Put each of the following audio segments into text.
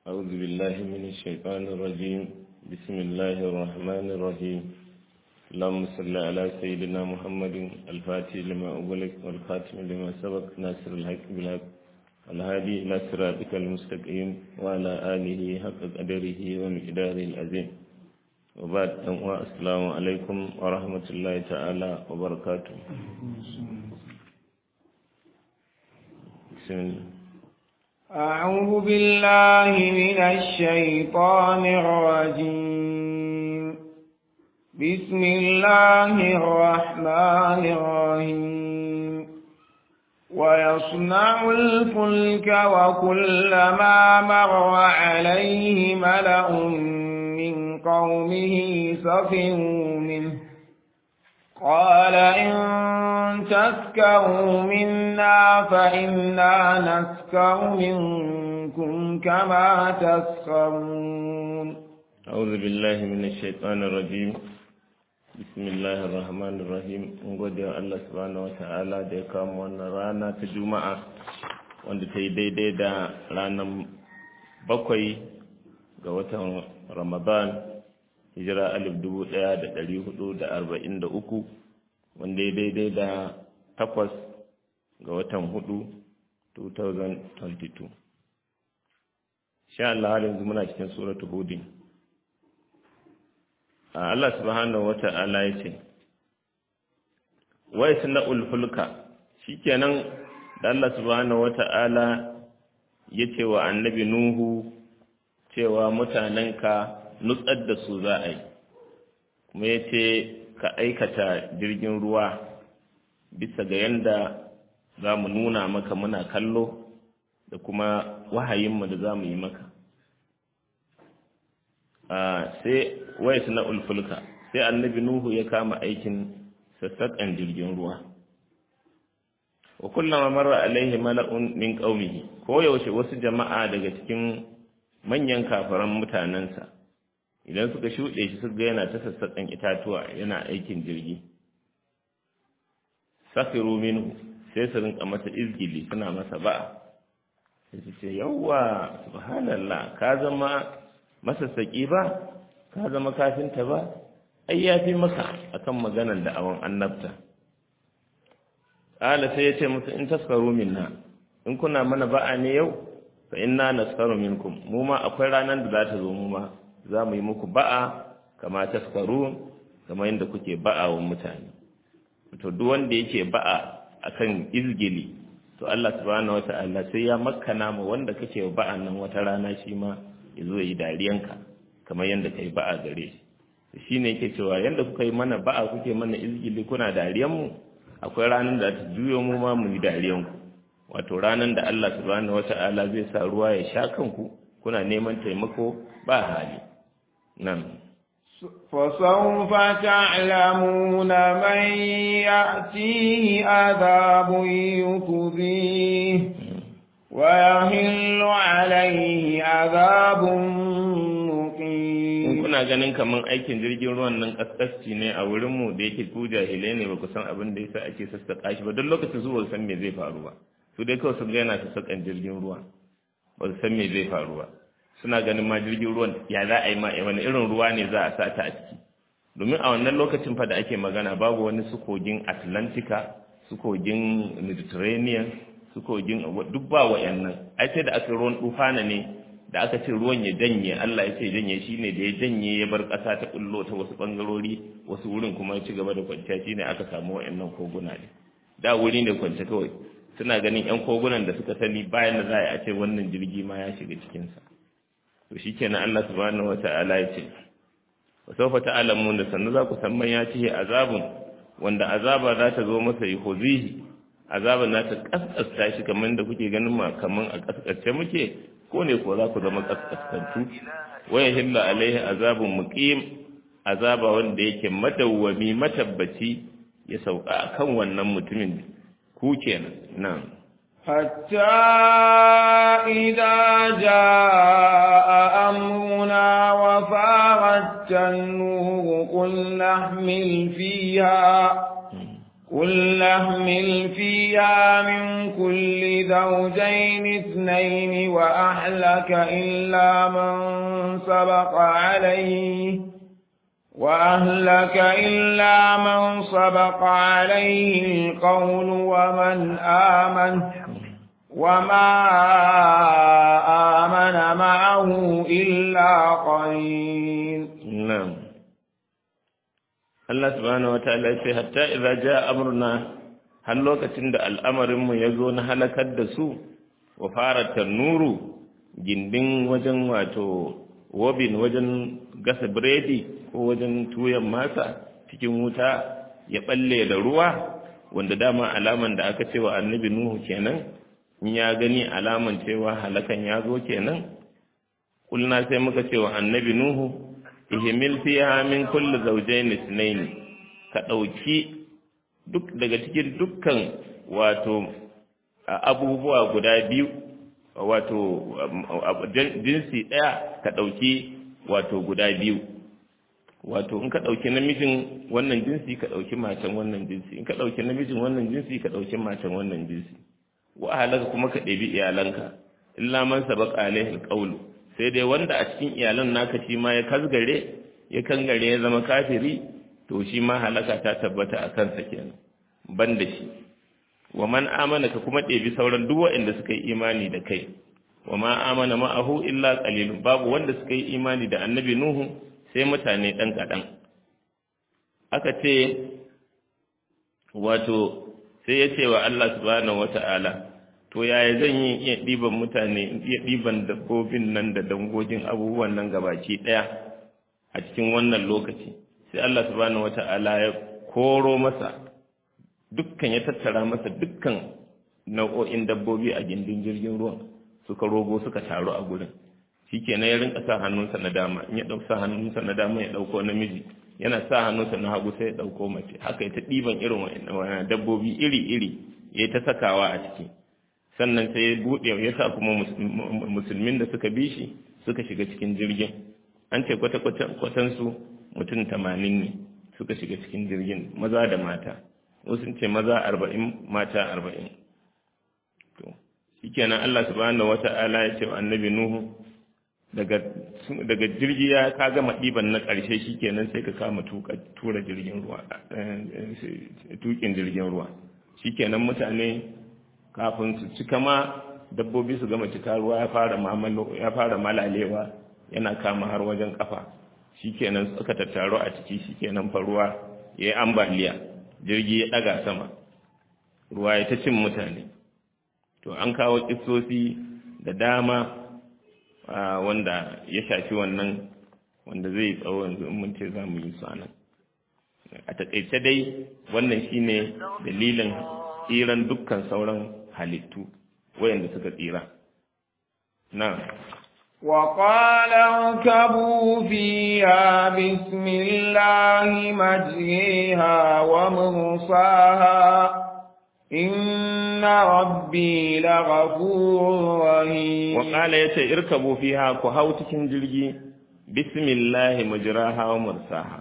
أعوذ بالله من الشيطان الرجيم بسم الله الرحمن الرحيم اللهم صل على سيدنا محمد الفاتح لما أغلق والخاتم لما سبق ناصر الحق بالحق الهادي إلى صراطك المستقيم وعلى آله حق قدره ومقداره العظيم وبعد السلام عليكم ورحمة الله تعالى وبركاته بسم الله أعوذ بالله من الشيطان الرجيم بسم الله الرحمن الرحيم ويصنع الفلك وكلما مر عليه ملأ من قومه سخروا منه قال إن تسكروا منا فإنا نسكر منكم كما تسكرون أعوذ بالله من الشيطان الرجيم بسم الله الرحمن الرحيم ngode wa Allah subhanahu wata'ala da ya kama wannan rana ta juma'a wanda ta yi daidai da ranar bakwai ga watan ramadan hijira alif dubu ɗaya da ɗari hudu da arba'in da uku wanda ya daidai da takwas ga watan hudu 2022 sha Allah har yanzu muna cikin suratu hudin Allah subhanahu wata'ala ya ce wai suna ulfulka shikenan da Allah subhanahu wata'ala ya ce wa annabi nuhu cewa mutanenka nutsar da su za a yi kuma ya ce ka aikata jirgin ruwa bisa ga yadda za mu nuna maka muna kallo da kuma wahayinmu da za mu yi maka sai waya na ulfulka sai annabi nuhu ya kama aikin sassaƙan jirgin ruwa wa kullama marra alaihi mala'un min qaumihi ko yaushe wasu jama'a daga cikin manyan kafaran mutanensa idan suka shuɗe shi suka ga yana ta sassaƙan itatuwa yana aikin jirgi safiru minhu sai su rinka masa izgili suna masa ba'a sai su ce yawwa subhanallah ka zama masassaƙi ba ka zama kafinta ba ai ya fi maka akan maganar da awon annabta ƙala sai ya ce musu in taskaru minna in kuna mana ba'a ne yau fa inna naskaru minkum mu ma akwai ranar da za ta zo mu ma za mu yi muku ba'a kama taskaru kamar yadda kuke ba'a wa mutane to duk wanda yake ba'a akan izgili to Allah subhanahu wata'ala sai ya makkana mu wanda kake wa ba'a nan wata rana shi ma ya zo yi dariyanka kamar yadda kai ba'a gare shi shine yake cewa yadda kuka yi mana ba'a kuke mana izgili kuna dariyan mu akwai ranar da ta juyo mu ma mu yi dariyan ku wato ranar da Allah subhanahu wata'ala zai sa ruwa ya sha kanku kuna neman taimako ba hali nan فسوف تعلمون من يأتيه عذاب يخزيه ويهل عليه عذاب مقيم kuna ganin kaman aikin jirgin ruwan nan kaskasci ne a wurinmu da yake ku jahilai ne ba ku san abin da yasa ake sassaƙa shi ba don lokacin su ba san me zai faru ba su dai kawai sun ga yana sassaƙan jirgin ruwa ba su san me zai faru ba suna ganin ma jirgin ruwan ya za a yi ma wani irin ruwa ne za a sa ta a ciki domin a wannan lokacin fa da ake magana babu wani su kogin atlantika su kogin mediterranean su kogin duk ba wa'annan ai sai da aka ruwan dufana ne da aka ce ruwan ya janye Allah ya ce janye shine da ya janye ya bar ƙasa ta kullo ta wasu bangarori wasu wurin kuma ya ci gaba da kwanciya shine aka samu wa'annan koguna ne da wuri ne kwance kawai suna ganin yan kogunan da suka sani bayan da za a ce wannan jirgi ma ya shiga cikinsa to shi kenan Allah subhanahu wa ta'ala ya ce wa sawfa ta'lamun da sannu za ku san man ya ce azabun wanda azaba za ta zo masa yi huzihi azaban za ta kaskasta shi kamar da kuke ganin ma kamar a kaskace muke ko ne ko za ku zama kaskaskantu wa yahilla alaihi azabun muqim azaba wanda yake madawwami matabbaci ya sauka akan wannan mutumin ku kenan nan حتى إذا جاء أمرنا وفارت النور قل نحمل فيها قل نحمل فيها من كل زوجين اثنين وأهلك إلا من سبق عليه وأهلك إلا من سبق عليه القول ومن آمن وما آمن معه إلا قليل نعم Allah subhanahu wa ta'ala ya ce hatta idza jaa amruna har lokacin da al'amarin mu yazo na halakar da su wa fara tanuru gindin wajen wato wobin wajen gasa biredi ko wajen tuyan masa cikin wuta ya balle da ruwa wanda dama alaman da aka ce wa annabi nuhu kenan in ya gani alaman cewa halakan ya zo kenan kulna sai muka ce wa annabi nuhu ihmil fiha min kulli zawjayn ithnayn ka dauki duk daga cikin dukkan wato abubuwa guda biyu wato jinsi daya ka dauki wato guda biyu wato in ka dauki namijin wannan jinsi ka dauki matan wannan jinsi in ka dauki namijin wannan jinsi ka dauki matan wannan jinsi wa ahlaka kuma ka ɗebi iyalanka illa man sabaqa alaihi alqawlu sai dai wanda a cikin iyalan naka shi ma ya kasgare ya kangare ya zama kafiri to shi ma halaka ta tabbata a kansa kenan ban da shi wa man amana ka kuma ɗebi sauran duk waɗanda suka yi imani da kai wa ma amana ma'ahu illa qalilun babu wanda suka yi imani da annabi nuhu sai mutane ɗan kaɗan aka ce wato sai ya ce wa Allah subhanahu wata'ala to yaya zan yi iya ɗiban mutane iya ɗiban dabbobin nan da dangogin abubuwan nan gabaki ɗaya a cikin wannan lokaci sai Allah subhanahu wata'ala ya koro masa dukkan ya tattara masa dukkan nau'o'in dabbobi a gindin jirgin ruwan suka rogo suka taru a gurin shikenan ya rinka sa hannunsa na dama in ya ɗauka hannunsa na dama ya ɗauko namiji yana sa hannunsa na hagu sai ya ɗauko mace haka ya ta ɗiban irin wa'annan dabbobi iri-iri ya ta sakawa a ciki sannan sai ya buɗe ya sa kuma musulmin da suka bi shi suka shiga cikin jirgin an ce kwata-kwatansu mutum tamanin ne suka shiga cikin jirgin maza da mata wasu ce maza arba'in mata arba'in to shikenan Allah subhanahu wata'ala ya ce wa annabi Nuhu daga daga jirgi ya ka gama ɗiban na ƙarshe shikenan sai ka kama tura jirgin ruwa tukin jirgin ruwa shikenan mutane kafin su cika ma dabbobi su gama cika ruwa ya fara mamalo ya fara malalewa yana kama har wajen kafa shikenan suka tattaro a ciki shikenan fa ruwa yayi ambaliya jirgi ya daga sama ruwa ya ta cin mutane to an kawo kissosi da dama wanda ya shafi wannan wanda zai tsawo yanzu in mun ce za mu yi su anan a taƙaice dai wannan shine dalilin tsiran dukkan sauran halittu wayanda suka tsira na وقال اركبوا فيها بسم الله مجريها ومرساها إن ربي لغفور رحيم وقال يتي اركبوا فيها كهو cikin jirgi بسم الله مجراها ومرساها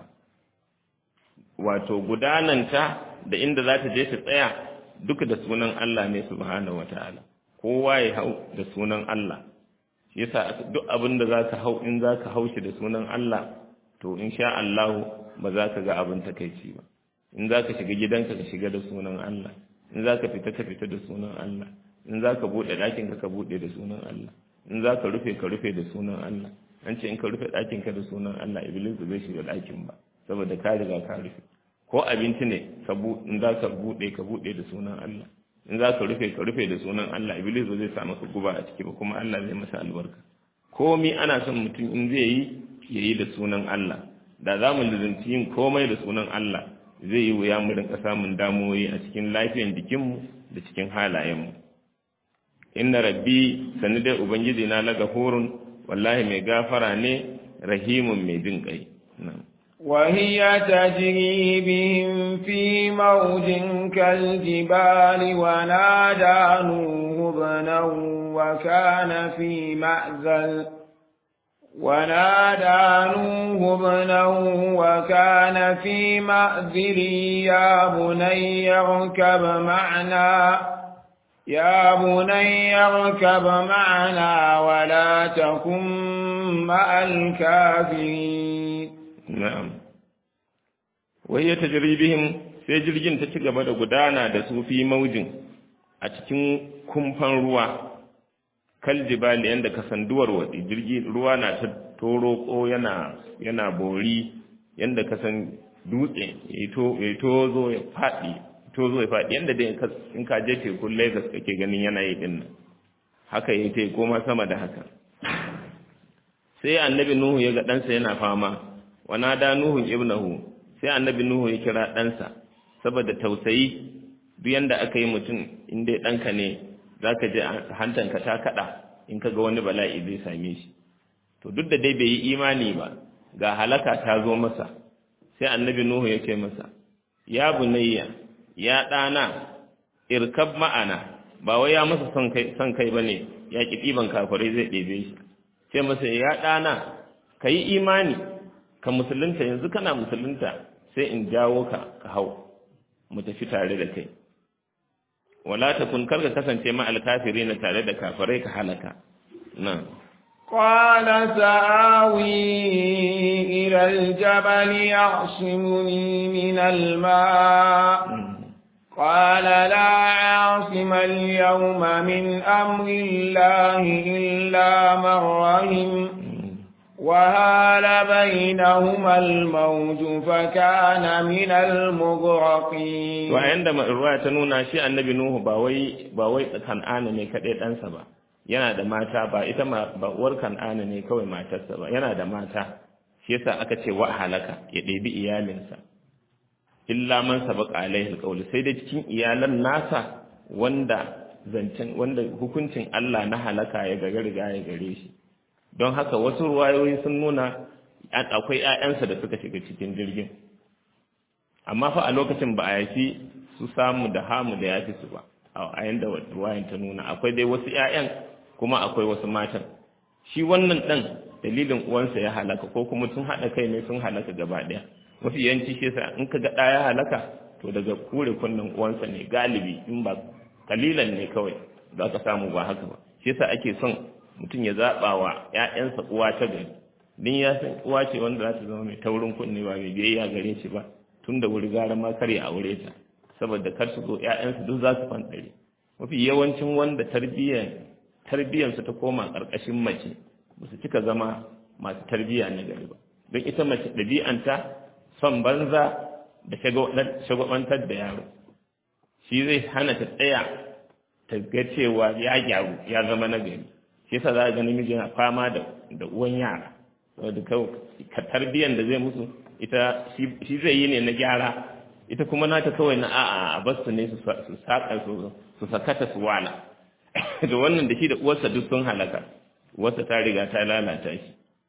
wato gudananta da inda za ta je ta tsaya duka da sunan Allah ne subhanahu wataala kowa ya hau da sunan Allah yasa duk abin da zaka hau in zaka hau shi da sunan Allah to insha Allah ba za ka ga abin takeici ba in zaka shiga gidanka ka shiga da sunan Allah in zaka fita ka fita da sunan Allah in zaka bude ɗakin ka ka bude da sunan Allah in zaka rufe ka rufe da sunan Allah an ce in ka rufe ɗakin ka da sunan Allah iblis zai shiga ɗakin ba saboda ka riga ka rufe ko abinci ne ka bu in zaka bude ka bude da sunan Allah in za ka rufe ka rufe da sunan Allah iblis ba zai sa maka guba a ciki ba kuma Allah zai masa albarka komai ana son mutum in zai yi ya yi da sunan Allah da za mu lizinci yin komai da sunan Allah zai yi wuya mu rinka samun damuwoyi a cikin lafiyan jikinmu da cikin halayenmu inna rabbi sani dai ubangiji na laga hurun wallahi mai gafara ne rahimun mai jin kai وهي تجري بهم في موج كالجبال ونادى نوح ابنه وكان في معزل ونادى نوح ابنه وكان في مأذل يا بني اركب معنا يا بني اركب معنا ولا تكن مع الكافرين na'am wai ya tajri bihim sai jirgin ta ci gaba da gudana da su fi maujin a cikin kumfan ruwa kal jibali yanda kasanduwar wadi jirgi ruwa na ta toroko yana yana bori yanda kasan dutse ya to ya tozo ya fadi tozo ya fadi yanda dai in ka je tekun Lagos kake ganin yana yi din nan haka yayi tai koma sama da haka sai annabi nuhu ya ga ɗansa yana fama wa nada nuhu ibnahu sai annabi nuhu ya kira ɗansa saboda tausayi duk yanda aka yi mutum in dai ɗanka ne zaka je hantanka ta kaɗa in ka ga wani bala'i zai same shi to duk da dai bai yi imani ba ga halaka ta zo masa sai annabi nuhu ya ce masa ya bunayya ya ɗana irkab ma'ana ba wai ya masa son kai son kai bane ya ki ɗiban kafirai zai ɗebe shi sai masa ya ɗana ka yi imani ka musulunta yanzu kana musulunta sai in jawo ka ka hau mu tafi tare da kai wala takun karka kasance ma alkafirin tare da kafirai ka halaka nan قال سآوي إلى الجبل يعصمني من الماء قال لا عاصم اليوم من أمر الله إلا من رحم وهال بينهما الموج فكان من المغرقين وعندما الرواية تنونا شيء النبي نوح باوي باوي كان ne kaɗai ɗansa ba yana da mata ba ita ma ba uwar kan'ana ne kawai matarsa ba yana da mata shi yasa aka ce wa halaka ya ɗebi iyalinsa illa man sabaqa alaihi alqawl sai dai cikin iyalan nasa wanda zancen wanda hukuncin Allah na halaka ya ga riga ya gare shi don haka wasu ruwayoyi sun nuna akwai ƴaƴansa da suka shiga cikin jirgin amma fa a lokacin ba a yafi su samu da hamu da yafi su ba a yanda ruwayan ta nuna akwai dai wasu ƴaƴan kuma akwai wasu matan shi wannan dan dalilin uwansa ya halaka ko kuma sun haɗa kai ne sun halaka gaba ɗaya mafi yanci shi yasa in ka ga ɗaya halaka to daga kure kunnen uwansa ne galibi in ba kalilan ne kawai za ka samu ba haka ba shi yasa ake son mutum ya zaɓa wa ‘ya'yansa uwa ta gari din ya san uwa ce wanda za ta zama mai taurin kunne ba mai biyayya gare shi ba tun da wuri gara ma kar ya aure ta saboda kar su zo ‘ya'yansa duk za su fanɗare mafi yawancin wanda tarbiyyar tarbiyyarsa ta koma ƙarƙashin mace ba su cika zama masu tarbiyya na gari ba don ita mace ɗabi'anta son banza da shagwabantar da yaro shi zai hana ta tsaya ta ga cewa ya gyaru ya zama na gari shi yasa za a ga namiji yana fama da da uwan yara saboda ka tarbiyyar da zai musu ita shi zai yi ne na gyara ita kuma nata kawai na a'a a basu ne su saka su sakata su wala da wannan da shi da uwarsa duk sun halaka uwarsa ta riga ta lalata shi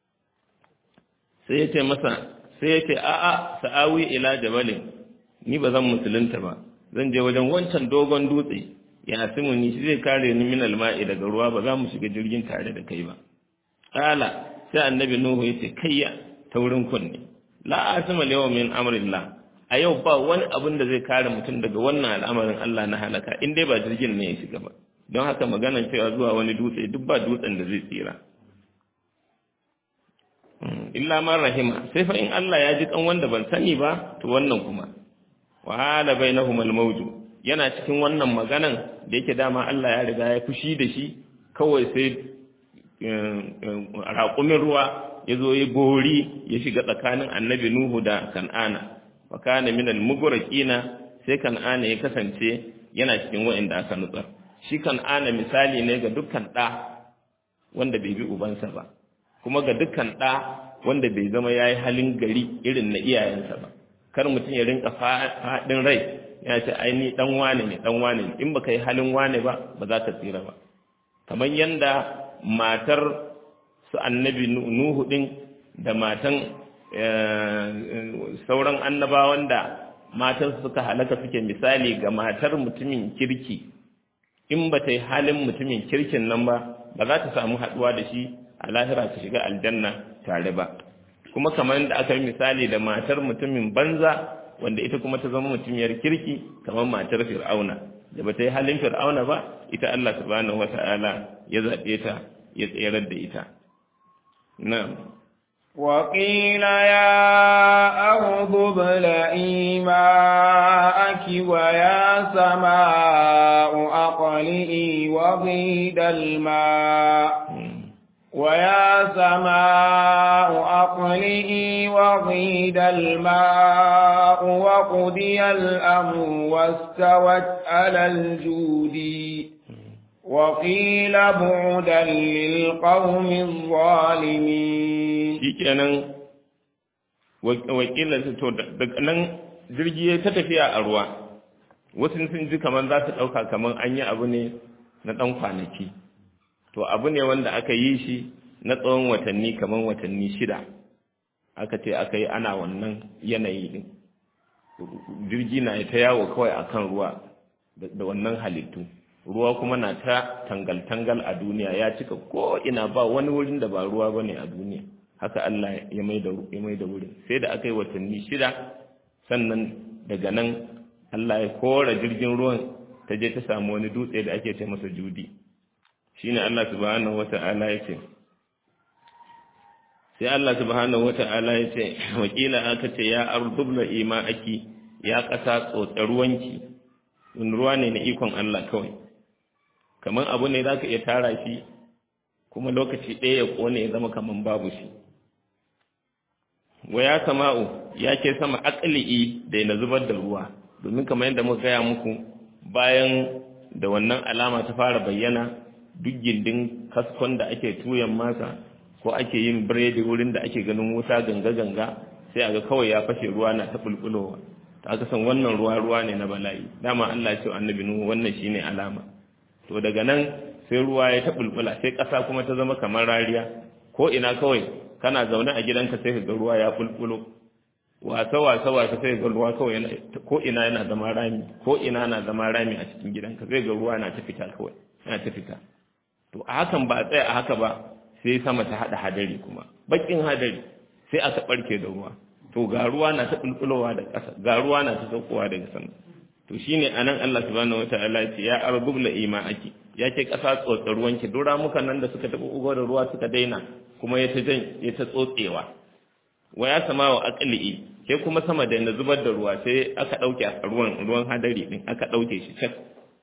sai ya ce masa sai ya ce a'a sa'awi ila jabalin ni ba zan musulunta ba zan je wajen wancan dogon dutse ya asimu ni shi zai kare ni min alma'i daga ruwa ba za mu shiga jirgin tare da kai ba qala sai annabi nuhu yace kayya ta wurin kunne la asima yawma min amrillah a yau ba wani abin da zai kare mutum daga wannan al'amarin Allah na halaka in dai ba jirgin ne ya shiga ba don haka maganar cewa zuwa wani dutse duk ba dutsen da zai tsira illa man rahima sai fa in Allah ya ji kan wanda ban sani ba to wannan kuma wa hala bainahum al-mawju yana cikin wannan maganan da yake dama Allah ya riga ya fushi da shi kawai sai raƙumin ruwa ya zo ya gori ya shiga tsakanin annabi Nuhu da Kan'ana wa kana min al-mughraqina sai Kan'ana ya kasance yana cikin wa'inda aka nutsar shi Kan'ana misali ne ga dukkan ɗa wanda bai bi ubansa ba kuma ga dukkan ɗa wanda bai zama ya yi halin gari irin na iyayensa ba kar mutum ya rinka faɗin rai ya ce ai ni dan wane ne dan wane ne in baka yi halin wane ba ba za ka tsira ba kamar yanda matar su annabi nuhu din da matan sauran annabawan da matan suka halaka suke misali ga matar mutumin kirki in ba ta yi halin mutumin kirkin nan ba ba za ta samu haɗuwa da shi a a lahira su shiga aljanna tare ba kuma kamar da aka yi misali da matar mutumin banza wanda ita kuma ta zama mutumiyar kirki kamar matar fir'auna da ba ta yi halin fir'auna ba ita Allah subhanahu wata'ala ya zaɓe ta ya tserar da ita na'am وقيل يا أرض ابلعي ماءك ويا سماء أقلئي وغيد الماء ويا سماء أقلئي وغيد الماء وقضي الأمر واستوت على الجود وقيل بعدا للقوم الظالمين shikenan wakilan to daga nan jirgi ya ta tafiya a ruwa wasu sun ji kamar za su ɗauka kamar an yi abu ne na ɗan kwanaki to abu ne wanda aka yi shi na tsawon watanni kamar watanni shida aka ce aka yi ana wannan yanayi din jirgi na ta yawo kawai akan ruwa da wannan halittu ruwa kuma na ta tangal-tangal a duniya ya cika ko ina ba wani wurin da ba ruwa bane a duniya haka Allah ya mai da ya mai da wurin sai da aka yi watanni shida sannan daga nan Allah ya kora jirgin ruwan ta je ta samu wani dutse da ake ce masa judi shine Allah subhanahu wata'ala ya ce sai Allah subhanahu wata'ala ya ce wakila aka ce ya ardubla ima aki ya kasa tsotsa ruwanki in ruwa ne na ikon Allah kawai kamar abu ne zaka iya tara shi kuma lokaci ɗaya ya kone ya zama kamar babu shi wa ya sama'u ya ke sama aqli'i da na zubar da ruwa domin kamar yadda muka gaya muku bayan da wannan alama ta fara bayyana duk gindin kaskon da ake tuyan masa ko ake yin biredi wurin da ake ganin wuta ganga-ganga sai a ga kawai ya fashe ruwa na ta bulbulowa ta aka san wannan ruwa ruwa ne na bala'i dama Allah ya ce annabi nuhu wannan shine alama to daga nan sai ruwa ya ta bulbula sai ƙasa kuma ta zama kamar rariya ko ina kawai kana zaune a gidanka sai ka ga ruwa ya bulbulo wasa wasa wasa sai ga ruwa kawai ko ina yana zama rami ko ina na zama rami a cikin gidanka sai ga ruwa na ta fita kawai yana ta fita to a hakan ba a tsaya a haka ba sai sama ta hada hadari kuma bakin hadari sai aka barke da ruwa to ga ruwa na ta bulbulowa da ƙasa ga ruwa na ta saukowa daga sama to shine anan Allah subhanahu wataala ya ce ya arbubla ima'aki ya ce ƙasa tsotsa ruwanki duk ramukan nan da suka taɓa ugo da ruwa suka daina kuma ya ta jan ya ta tsotsewa wa ya sama wa aqli'i ke kuma sama da na zubar da ruwa sai aka dauke ruwan ruwan hadari din aka dauke shi cak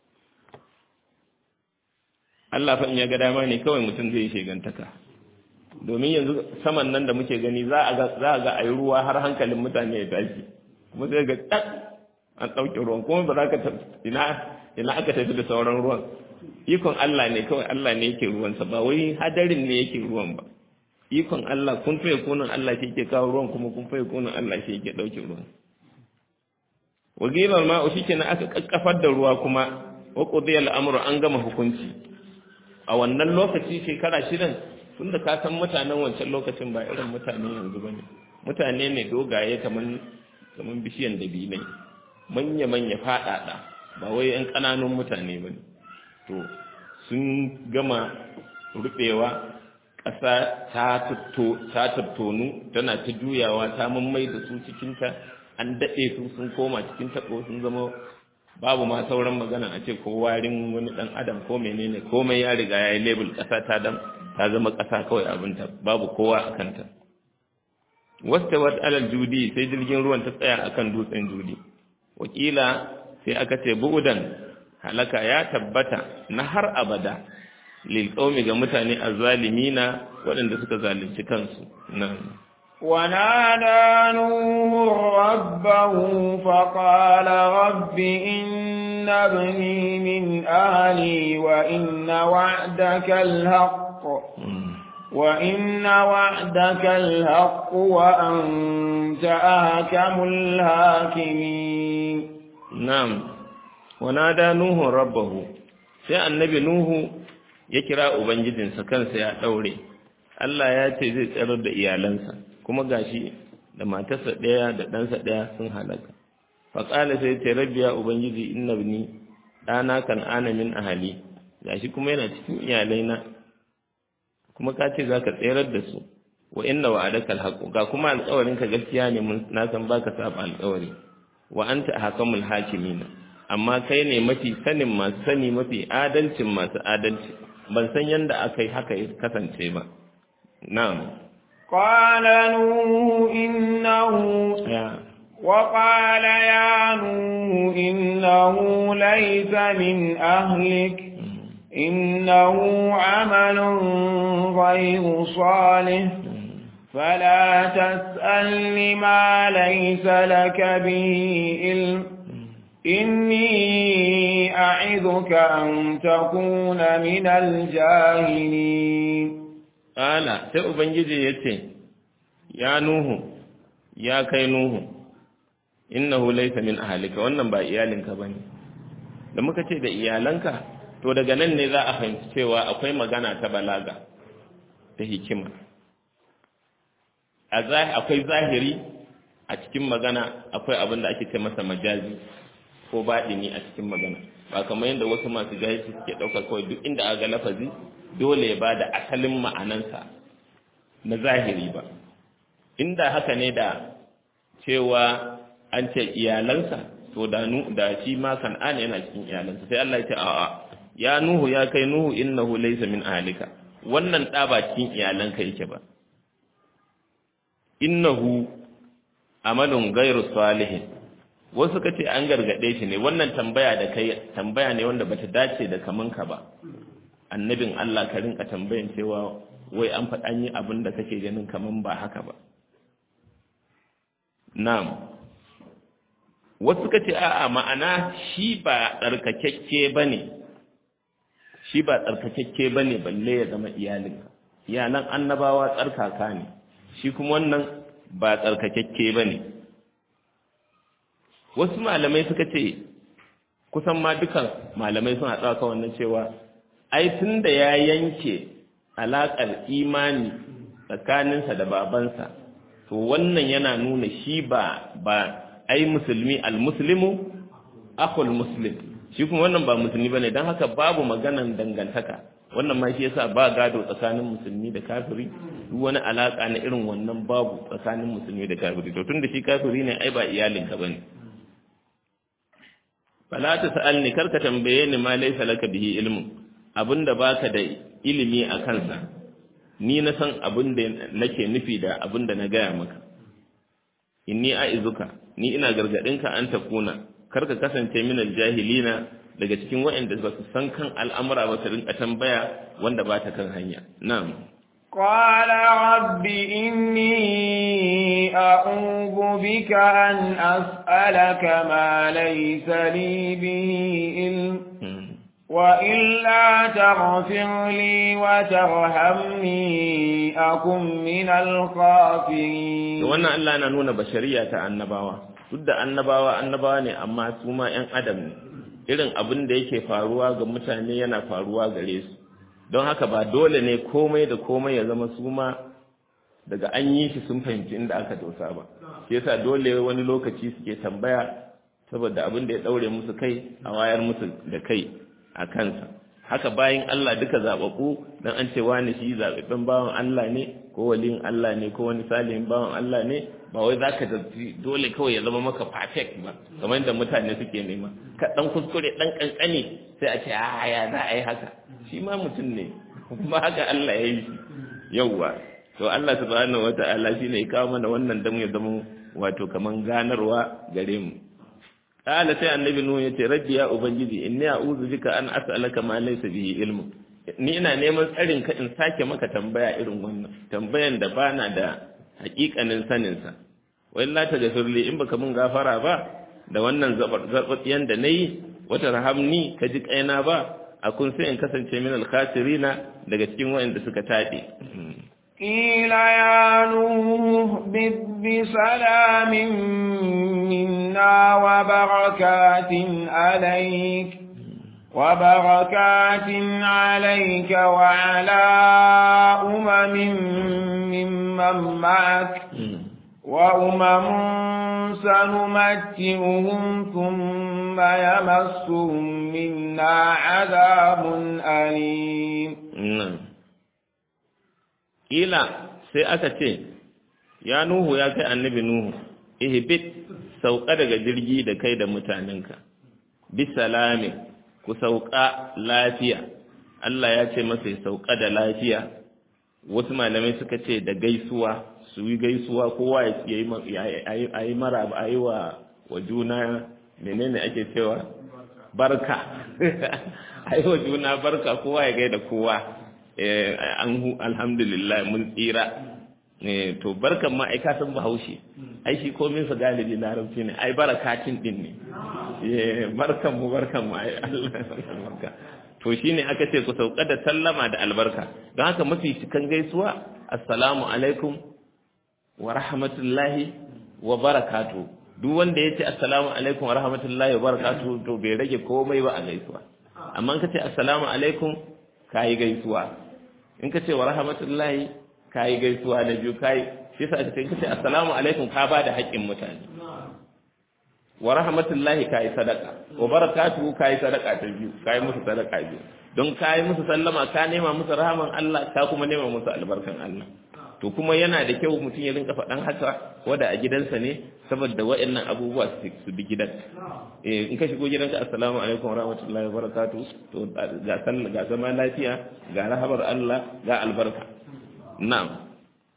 Allah fa in ya ga dama ne kawai mutum zai shegantaka domin yanzu saman nan da muke gani za a ga za a ga ayi ruwa har hankalin mutane ya tashi kuma sai ga tak an dauke ruwan kuma ba za ka ina ina aka tafi da sauran ruwan ikon Allah ne kawai Allah ne yake ruwansa ba wai hadarin ne yake ruwan ba ikon Allah kun faye kunan Allah shi yake kawo ruwan kuma kun faye kunan Allah shi yake dauke ruwan wagilar ma'u shi kenan aka kakkafar da ruwa kuma wa qudiya al'amru an gama hukunci a wannan lokaci shekara shidan tunda ka san mutanen wancan lokacin ba irin mutane yanzu bane mutane ne dogaye kaman kaman bishiyan dabinai manya manya fadada ba wai yan kananun mutane bane to sun gama rubewa ƙasa ta tattonu tana ta juyawa ta mammai da su cikinta an daɗe su sun koma cikin taɓo sun zama babu ma sauran magana a ce ko warin wani ɗan adam ko menene komai ya riga ya yi lebul ƙasa ta dam ta zama ƙasa kawai abinta babu kowa a kanta wasta wat alal judi sai jirgin ruwan ta tsaya akan dutsen judi wakila sai aka ce bu'udan halaka ya tabbata na har abada lil qaumi ga mutane azzalimina waɗanda suka zalunci kansu nan ونادى نوح ربه فقال رب إن ابني من أهلي وإن وعدك الحق وإن وعدك الحق وأنت أحكم الحاكمين نعم ونادى نوح ربه sai annabi nuhu ya kira ubangijinsa kansa ya daure Allah ya ce zai tsarar da iyalansa kuma gashi da matarsa ɗaya da ɗansa ɗaya sun halaka faƙala sai ce rabbi ya ubangiji inna bini ɗana kan ana min ahali gashi kuma yana cikin iyalaina kuma ka ce zaka tserar da su wa inna wa'adaka alhaq ga kuma alƙawarin ka gaskiya ne mun na san baka saba alƙawari wa anta hakamul hakimin amma kai ne mafi sanin masu sani mafi adalcin masu adalci ban san yanda akai haka ya kasance ba na'am قال نوح إنه ya وقال يا نوح إنه ليس من أهلك إنه عمل غير صالح فلا تسأل ما ليس لك به علم إني أعظك أن تكون من الجاهلين Ƙala sai Ubangiji ya ce, Ya Nuhu, ya kai Nuhu, innahu laysa min ahalika wannan ba iyalinka ba ne. Da muka ce da iyalanka, to daga nan ne za a fahimci cewa akwai magana ta balaga, ta hikima. Akwai zahiri a cikin magana akwai abin da ake ce masa majazi ko baɗini a cikin magana. Ba kamar yadda wasu masu jahilci suke ɗauka kawai duk inda aga lafazi dole ya ba da asalin ma'anansa na zahiri ba inda haka ne da cewa an ce iyalansa to da nu da shi ma kan'ana yana cikin iyalansa sai Allah ya ce a'a ya nuhu ya kai nuhu innahu laysa min ahlika wannan da ba cikin iyalanka yake ba innahu amalun ghairu salihin wasu kace an gargade shi ne wannan tambaya da kai tambaya ne wanda bata dace da kamanka ba annabin Allah ka rinka tambayan cewa wai an faɗan yi abin da kake ganin kaman ba haka ba na'am wasu ka ce a'a ma'ana shi ba tsarkakekke ba ne shi ba tsarkakekke ba ne balle ya zama iyalinka iyalan annabawa tsarkaka ne shi kuma wannan ba tsarkakekke ba ne wasu malamai suka ce kusan ma dukan malamai suna tsaka wannan cewa ai tun da ya yanke alaƙar imani tsakaninsa da babansa to wannan yana nuna shi ba ba ai musulmi almuslimu akhul muslim shi kuma wannan ba musulmi bane dan haka babu maganan dangantaka wannan ma shi yasa ba gado tsakanin musulmi da kafiri duk wani alaka na irin wannan babu tsakanin musulmi da kafiri to tunda shi kafiri ne ai ba iyalinka bane fala ta sa'alni karka tambaye ni ma laysa laka bihi ilmun abinda baka da ilimi a kansa ni na san abin da nake nufi da abin da na gaya maka inni a'izuka ni ina gargadinka an takuna kar ka kasance min aljahilina daga cikin waɗanda ba su san kan al'amura ba su rinka tambaya wanda ba ta kan hanya na'am قال رب إني أعوذ بك أن أسألك ما ليس لي به علم وإلا تغفر لي وترحمني أكن من الخاسرين wannan Allah na nuna bashariya ta annabawa duk da annabawa annabawa ne amma su ma ƴan adam ne irin abin da yake faruwa ga mutane yana faruwa gare su don haka ba dole ne komai da komai ya zama su ma daga an yi shi sun fahimci inda aka dosa ba shi yasa dole wani lokaci suke tambaya saboda abin da ya daure musu kai a wayar musu da kai a kansa haka bayan Allah duka zaɓaɓɓu don an ce wani shi zaɓaɓɓen bawan Allah ne ko waliyin Allah ne ko wani salihin bawan Allah ne ba wai za ka zafi dole kawai ya zama maka perfect ba kamar yadda mutane suke nema ka ɗan kuskure ɗan ƙanƙani sai a ce a ya za a yi haka shi ma mutum ne kuma haka Allah ya yi shi yauwa to Allah subhanahu wata'ala shi ne ya kawo mana wannan dan ya zama wato kaman ganarwa gare mu Ƙala sai annabi Nuhu ya ce, Rabbi ya Ubangiji, inni a uzu bika an as'alaka ma laysa bihi ilmu. Ni ina neman tsarin ka in sake maka tambaya irin wannan, tambayan da bana da hakikanin sanin sa. Wai la ta gafirli in baka mun gafara ba da wannan zarbatsiyan da nayi wata rahamni ka ji kaina ba a kun sai in kasance min al-khasirina daga cikin wayanda suka tabe. قيل يا نوح بسلام منا وبركات عليك وبركات عليك وعلى أمم ممن معك وأمم سنمتئهم ثم يمسهم منا عذاب أليم ila sai aka ce ya nuhu ya kai annabi nuhu ihbit sauka daga jirgi da kai da mutanenka bi salami ku sauka lafiya Allah ya ce masa ya sauka da lafiya wasu malamai suka ce da gaisuwa su yi gaisuwa kowa ya yi mara a yi wa juna menene ake cewa barka a yi wa juna barka kowa ya gaida kowa an alhamdulillah mun tsira to barkan ma ai ka san bahaushe ai shi komin sa galibi larabci ne ai barakatin din ne barkan mu barkan mu ai Allah to shine aka ce ku sauka da sallama da albarka don haka mafi cikan gaisuwa assalamu alaikum wa rahmatullahi wa barakatu duk wanda ya ce assalamu alaikum wa rahmatullahi wa barakatu to bai rage komai ba a gaisuwa amma in ka ce assalamu alaikum ka yi gaisuwa in ka ce wa rahmatullahi ka yi gaisuwa na biyu ka yi shi sa aka ce in ka ce assalamu alaikum ka ba da haƙƙin mutane wa rahmatullahi ka yi sadaka wa barakatuhu ka yi sadaka ta biyu ka yi musu sadaka biyu don ka yi musu sallama ka nema musu rahaman Allah ka kuma nema musu albarkan Allah to kuma yana da kyau mutum ya rinka faɗan haka wanda a gidansa ne saboda waɗannan abubuwa su bi gidan eh in ka shigo gidanka assalamu alaikum wa rahmatullahi wa barakatuh to ga sallah ga zama lafiya ga rahabar Allah ga albarka na'am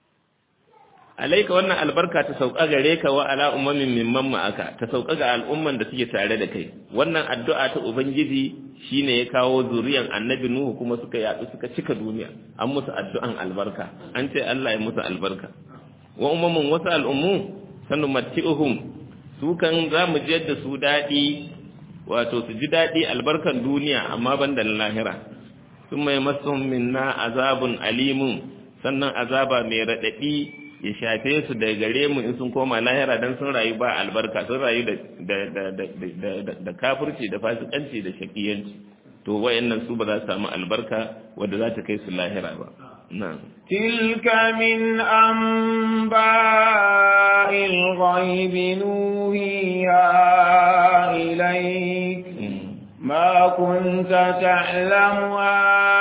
alaika wannan albarka ta sauka gare ka wa ala ummamin mimman ma'aka ta sauka ga al'umman da suke tare da kai wannan addu'a ta ubangiji shine ya kawo zuriyan annabi nuhu kuma suka yadu suka cika duniya an musu addu'an albarka an ce Allah ya musu albarka wa ummamin wasu al'ummu sanu matti'uhum su kan za mu ji da su daɗi wato su ji daɗi albarkan duniya amma ban da lahira sun mai masu minna azabun alimun sannan azaba mai raɗaɗi ya shafe su da gare mu in sun koma lahira dan sun rayu ba albarka sun rayu da kafirci da fasikanci da shakiyanci to wayannan su ba za su samu albarka wadda za ta kai su lahira ba na'am تلك من أنباء الغيب نوهيها إليك ما كنت تعلمها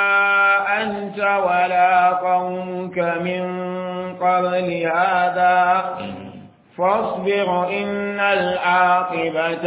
أنت ولا قومك من قبل هذا فاصبر إن العاقبة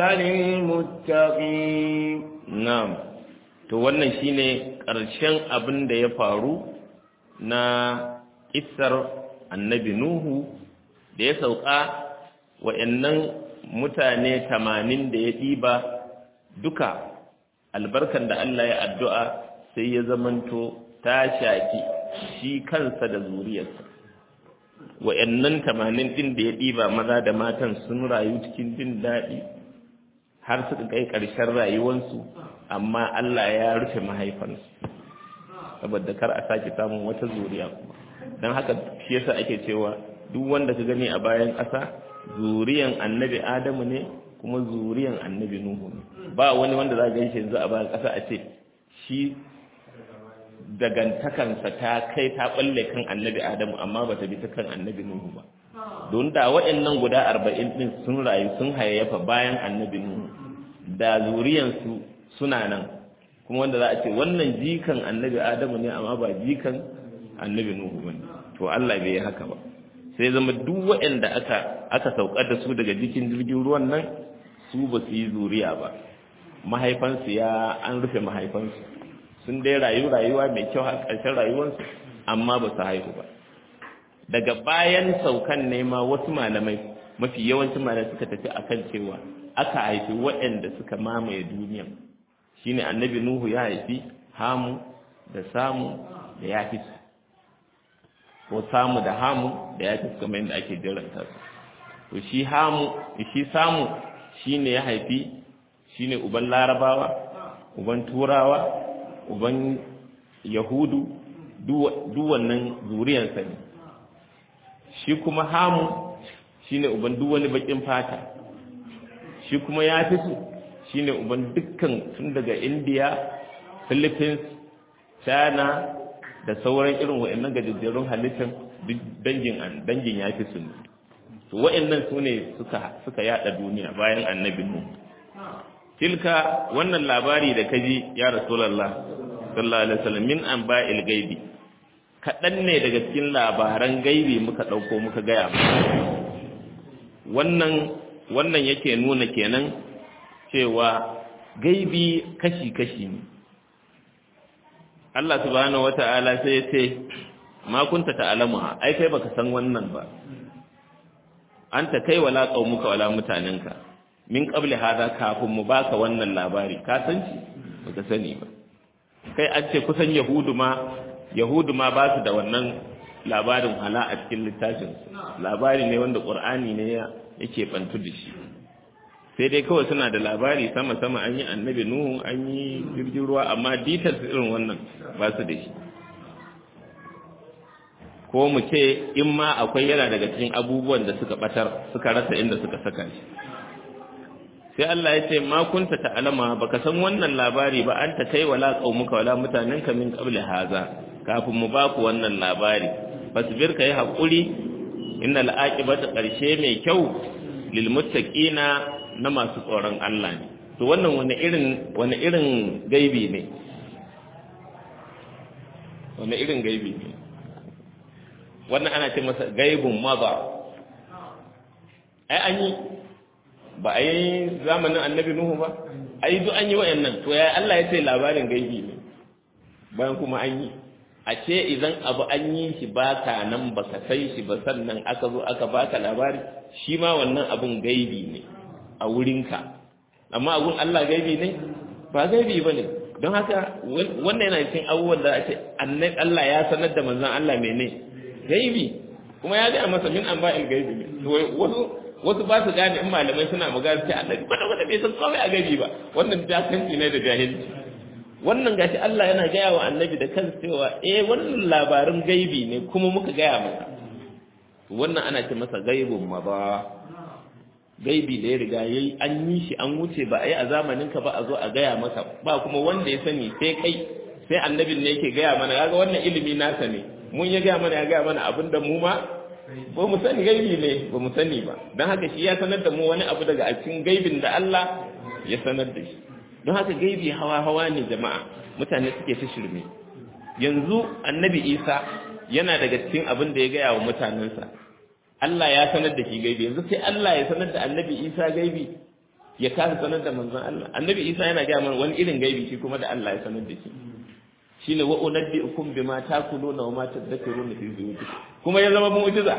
للمتقين نعم to wannan shine ƙarshen abin da ya faru na kissar annabi Nuhu da ya sauka wa'annan mutane tamanin da ya ɗiba duka albarkan da Allah ya addu'a sai ya zamanto ta shaki shi kansa da zuriyarsa wa'annan tamanin ɗin da ya ɗiba maza da matan sun rayu cikin jin daɗi har suka kai ƙarshen rayuwarsu amma Allah ya rufe mahaifansu saboda kar a sake samun wata zuriya kuma don haka shi yasa ake cewa duk wanda ka gani a bayan ƙasa zuriyan annabi adamu ne kuma zuriyan annabi nuhu ne ba wani wanda za ga shi yanzu a bayan ƙasa a ce shi dagantakansa ta kai ta balle kan annabi adamu amma ba ta bi ta kan annabi nuhu ba don da waɗannan guda arba'in ɗin sun rayu sun hayayyafa bayan annabi nuhu da zuriyansu suna nan kuma wanda za a ce wannan jikan annabi adamu ne amma ba jikan annabi nuhu ba to Allah bai yi haka ba sai zama duk waɗanda aka aka saukar da su daga jikin jirgin ruwan nan su ba su yi zuriya ba mahaifansu ya an rufe mahaifansu sun dai rayu rayuwa mai kyau a ƙarshen rayuwarsu amma ba su haihu ba daga bayan saukan ne ma wasu malamai mafi yawancin malamai suka tafi akan cewa aka haifi waɗanda suka mamaye duniya shine annabi nuhu ya haifi hamu da samu da yafis ko samu da hamu da yafis kamar yadda ake jiranta su to shi hamu shi samu shine ya haifi shine uban larabawa uban turawa uban yahudu duk wannan zuriyarsa ne shi kuma hamu shine uban duk wani bakin fata shi kuma ya fi su shine uban dukkan tun daga indiya philippines china da sauran irin wa'annan gajejjerun halittar dangin dangin ya fi su ne to wa'annan su ne suka suka yada duniya bayan annabi mu tilka wannan labari da kaji ya rasulullah sallallahu alaihi wasallam min anba'il gaibi kaɗan ne daga cikin labaran gaibi muka ɗauko muka gaya wannan wannan yake nuna kenan cewa gaibi kashi-kashi ne Allah subhanahu wata'ala sai ya ce ma kunta ta'lamu ai kai baka san wannan ba anta kai wala qaumuka wala mutanenka min qabli hada kafin mu baka wannan labari ka san shi baka sani ba kai an ce kusan yahudu ma yahudu ma ba su da wannan labarin hala a cikin littafin labari ne wanda qur'ani ne yake bantu da shi sai dai kawai suna da labari sama sama an yi annabi nuhu an yi jirgin ruwa amma details irin wannan ba su da shi ko mu ce in ma akwai yana daga cikin abubuwan da suka batar suka rasa inda suka saka shi sai Allah ya ce ma kunta ta'alama baka san wannan labari ba anta kai wala qaumuka wala mutanenka min qabli haza kafin mu baku wannan labari fasbir kai hakuri innal aqibata qarshe mai kyau lil muttaqina na masu tsoron Allah ne to wannan wani irin wani irin gaibi ne wani irin gaibi ne wannan ana ce masa gaibun maza ai an yi ba a yi zamanin annabi nuhu ba ai duk an yi wayannan to ya Allah ya ce labarin gaibi ne bayan kuma an yi a ce idan abu an yi shi baka nan baka sai shi ba sannan aka zo aka baka labari shi ma wannan abun gaibi ne a wurinka amma abun Allah gaibi ne ba gaibi ba ne don haka wannan yana cikin abubuwan da ake Allah ya sanar da manzon Allah mene gaibi kuma ya ga masa min an ba'il gaibi ne wasu wasu ba su gane in malamai suna magana sai Allah kwata kwata bai san komai a gaibi ba wannan jakanci ne da jahilci wannan gashi Allah yana gaya wa annabi da kansa cewa eh wannan labarin gaibi ne kuma muka gaya masa wannan ana ce masa gaibun ma ba gaibi da ya riga yayi an yi shi an wuce ba a yi a zamanin ka ba a zo a gaya maka ba kuma wanda ya sani sai kai sai annabin ne yake gaya mana kaga wannan ilimi nasa ne mun ya gaya mana ya gaya mana abin da mu ma ba mu sani gaibi ne ba mu sani ba don haka shi ya sanar da mu wani abu daga a cikin gaibin da Allah ya sanar da shi don haka gaibi hawa hawa ne jama'a mutane suke ta shirme yanzu annabi Isa yana daga cikin abin da ya gaya wa mutanensa Allah ya sanar da shi gaibi yanzu sai Allah ya sanar da annabi Isa gaibi ya kasa sanar da manzon Allah annabi Isa yana gaya mana wani irin gaibi shi kuma da Allah ya sanar da shi shine wa unabbiukum bima takuluna wa ma tadhakkuruna fi buyutikum kuma ya zama mu'jiza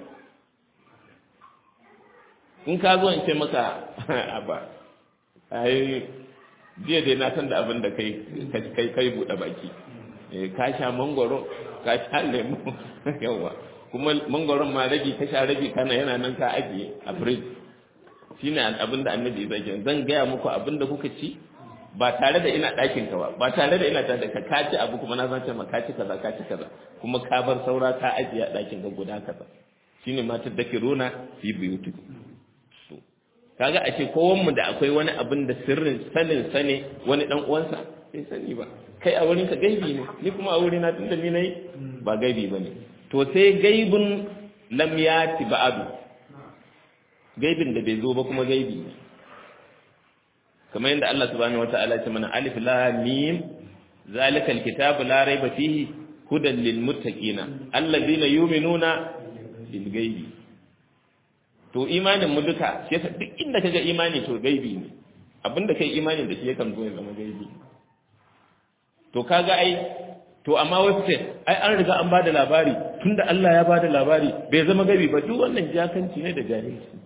in ka zo in ce maka aba ai jiya dai na san da abin da kai kai kai bude baki ka sha mangoro ka sha lemu yawa kuma mangoron ma rabi ka sha rabi kana yana nan ka ajiye a fridge shine abin da annabi zai zan gaya muku abin da kuka ci ba tare da ina ɗakin ka ba ba tare da ina tare da ka ka ci abu kuma na zan ce ma ka ci kaza ka ci kaza kuma ka bar saura ka ajiye a ɗakin ka guda kaza shine ma ta dake rona fi buyutukum to kaga ashe kowan mu da akwai wani abin da sirrin sanin sane wani dan uwansa bai sani ba kai a wurin ka gaibi ne ni kuma a wurin na tunda ni nayi ba gaibi bane to sai gaibun lam yati ba'du gaibin da bai zo ba kuma gaibi ne kamar yadda Allah subhanahu wata'ala ce mana alif lam mim zalika alkitabu la raiba fihi hudan lil muttaqina alladhina yu'minuna bil ghaibi to imanin mu duka shi yasa duk inda kaga imani to gaibi ne abinda kai imani da shi yakan zo ya zama gaibi to kaga ai to amma wasu ce ai an riga an bada labari tunda Allah ya bada labari bai zama gaibi ba duk wannan jakanci ne da jahilci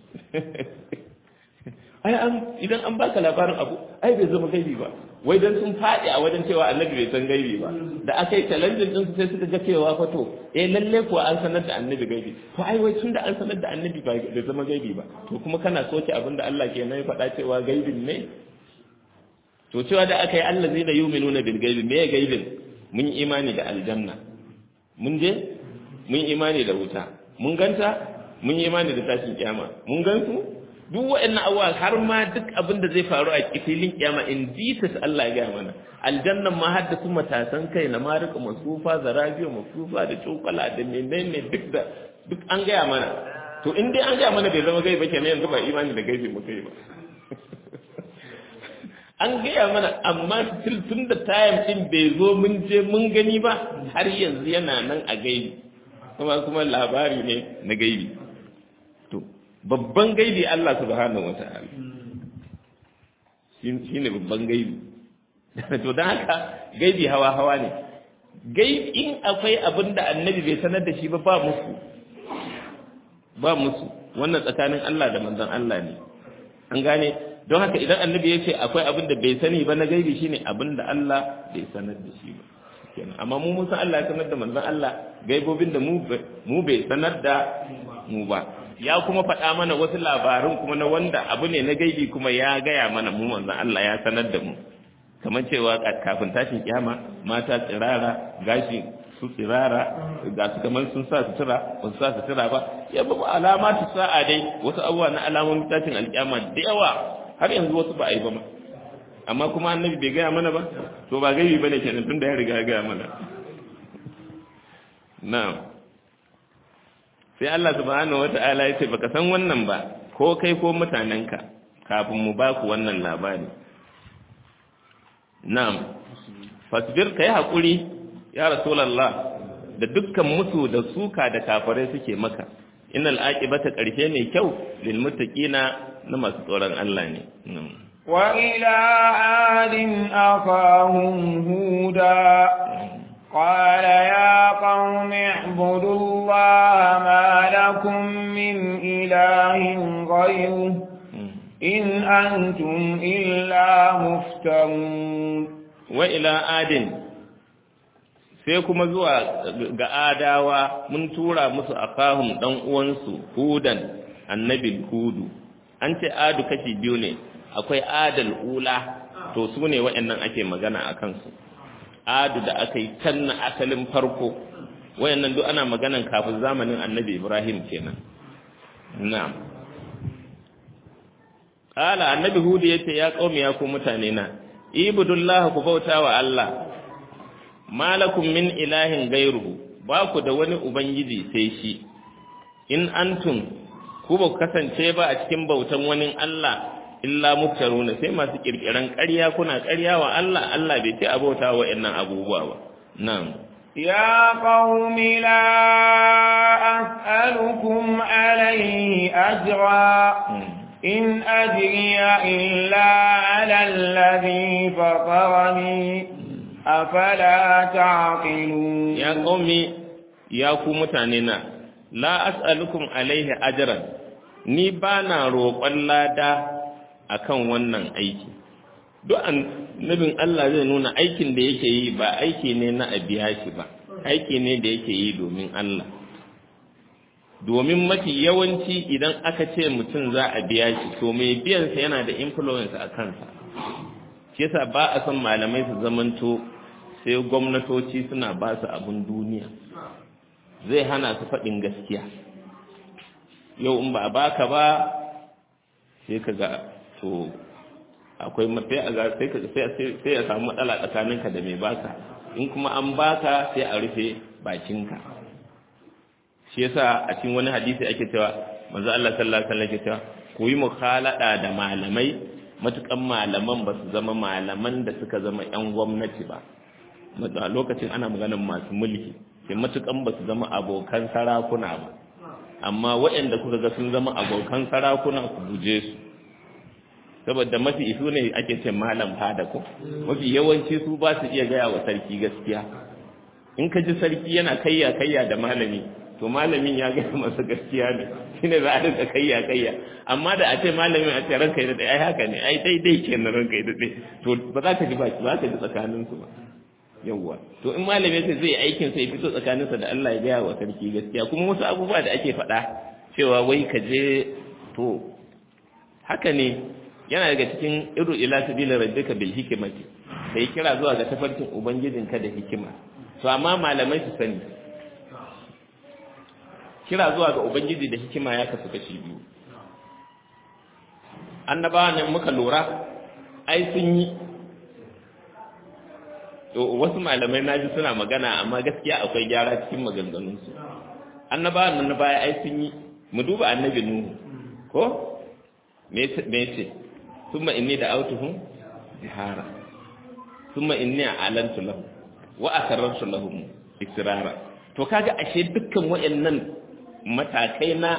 ai an idan an baka labarin abu ai bai zama gaibi ba wai dan sun faɗi a wajen cewa annabi bai san gaibi ba da aka yi challenge din su sai suka ga cewa fa to eh lalle kuwa an sanar da annabi gaibi to ai wai tunda an sanar da annabi bai zama gaibi ba to kuma kana soke abin da Allah ke nan faɗa cewa gaibin ne to cewa da aka yi Allah zai da yuminuna bil gaibi me gaibin mun yi imani da aljanna mun je mun yi imani da wuta mun ganta mun yi imani da tashin kiyama mun gansu duk waɗannan abubuwa har ma duk abin da zai faru a filin kiyama in Jesus Allah ya gaya mana aljannan ma har da su matasan kai na marika masufa zarabiyo masufa da cokala da menene duk da duk an gaya mana to in dai an gaya mana bai zama gaiba kenan yanzu ba imani da gaibi mu kai ba an gaya mana amma tun da tayam din bai zo mun je mun gani ba har yanzu yana nan a gaibi kuma kuma labari ne na gaibi to babban gaibi Allah subhanahu wata'ala shi ne babban gaibi to don haka gaibi hawa hawa ne gaibi in akwai abin da annabi bai sanar da shi ba ba musu ba musu wannan tsakanin Allah da manzon Allah ne an gane don haka idan annabi ya ce akwai abin da bai sani ba na gaibi shine abin da Allah bai sanar da shi ba kenan amma mu mun san Allah ya sanar da manzon Allah gaibobin da mu mu bai sanar da mu ba ya kuma faɗa mana wasu labarun kuma na wanda abu ne na gaibi kuma ya gaya mana mu manzon Allah ya sanar da mu kamar cewa kafin tashin kiyama mata tsirara gashi su tsirara ga su kamar sun sa sutura ba su sa sutura ba ya babu alama ta sa'a dai wasu abubuwa na alamomin tashin alkiyama da yawa har yanzu wasu ba a yi ba ma amma kuma annabi bai gaya mana ba to ba gaibi bane kenan tunda ya riga ya gaya mana na'am sai Allah subhanahu wata'ala ya ce baka san wannan ba ko kai ko mutanenka kafin mu ba ku wannan labari na'am fasbir kai hakuri ya rasulullah da dukkan musu da suka da kafirai suke maka innal aqibata karshe mai kyau lil muttaqina na masu tsoron Allah ne wa ila adin akahum huda قال يا قوم اعبدوا الله ما لكم من إله غيره إن أنتم إلا مفترون وإلى آدٍ sai kuma zuwa ga adawa mun tura musu akahum dan uwansu hudan annabi hudu an ce adu kashi biyu ne akwai adal ula to su ne waɗannan ake magana a kansu adu da aka yi can na asalin farko wayannan duk ana maganan kafin zamanin annabi ibrahim kenan na'am qala annabi hudu yace ya qaumi ya ku mutane na ibudullah ku bauta wa allah malakum min ilahin gairuhu ba ku da wani ubangiji sai shi in antum ku ba ku kasance ba a cikin bautan wani Allah illa muftaruna sai masu kirkiran ƙarya kuna ƙarya wa Allah Allah bai ce abauta wa innan abubuwa ba na'am يا قوم لا أسألكم عليه أجرا إن أجري إلا على الذي فطرني afala ta'qilun ya qaumi ya ku mutane na la as'alukum alaihi ajran ni bana roƙon lada akan wannan aiki duk annabin Allah zai nuna aikin da yake yi ba aiki ne na abiya shi ba aiki ne da yake yi domin Allah domin mafi yawanci idan aka ce mutum za a biya shi to mai biyansa yana da influence a kansa shi yasa ba a son malamai su zamanto sai gwamnatoci suna ba su abin duniya zai hana su faɗin gaskiya yau in ba a baka ba sai ka ga to akwai sai a ga sai sai ya samu matsala tsakaninka da mai baka in kuma an baka sai a rufe bakinka shi yasa a cikin wani hadisi ake cewa manzo Allah sallallahu alaihi wasallam yake cewa ku yi mukhalada da malamai matukan malaman ba su zama malaman da suka zama 'yan gwamnati ba a lokacin ana maganin masu mulki sai matukan ba su zama abokan sarakuna ba amma waɗanda kuka ga sun zama abokan sarakuna ku guje su saboda mafi isu ne ake ce malam fada ko mafi yawanci su ba su iya gaya wa sarki gaskiya in ka ji sarki yana kayya kayya da malami to malamin ya gaya masa gaskiya ne shine za a rinka kayya kayya amma da a ce malamin a ce ranka yi da ai haka ne ai daidai kenan ranka yi da to ba za ka ji ba za ka ji tsakanin su ba yawwa to in malami sai zai aikin sai fito tsakanin sa da Allah ya gaya wa sarki gaskiya kuma wasu abubuwa da ake faɗa cewa wai ka je to haka ne yana daga cikin iru ila sabila rabbika bil hikmati kai kira zuwa ga tafarkin ubangijinka da hikima to amma malamai su sani kira zuwa ga ubangiji da hikima ya kasu kashi biyu annabawa ne muka lura ai sun yi to wasu malamai naji suna magana amma gaskiya akwai gyara cikin maganganunsu annabawa nan na baya ai sun yi mu duba annabi nuhu ko me ce summa inni da autuhum jihara thumma inni a'lantu lahu wa asarartu lahum israra to kaga ashe dukkan wayannan matakai na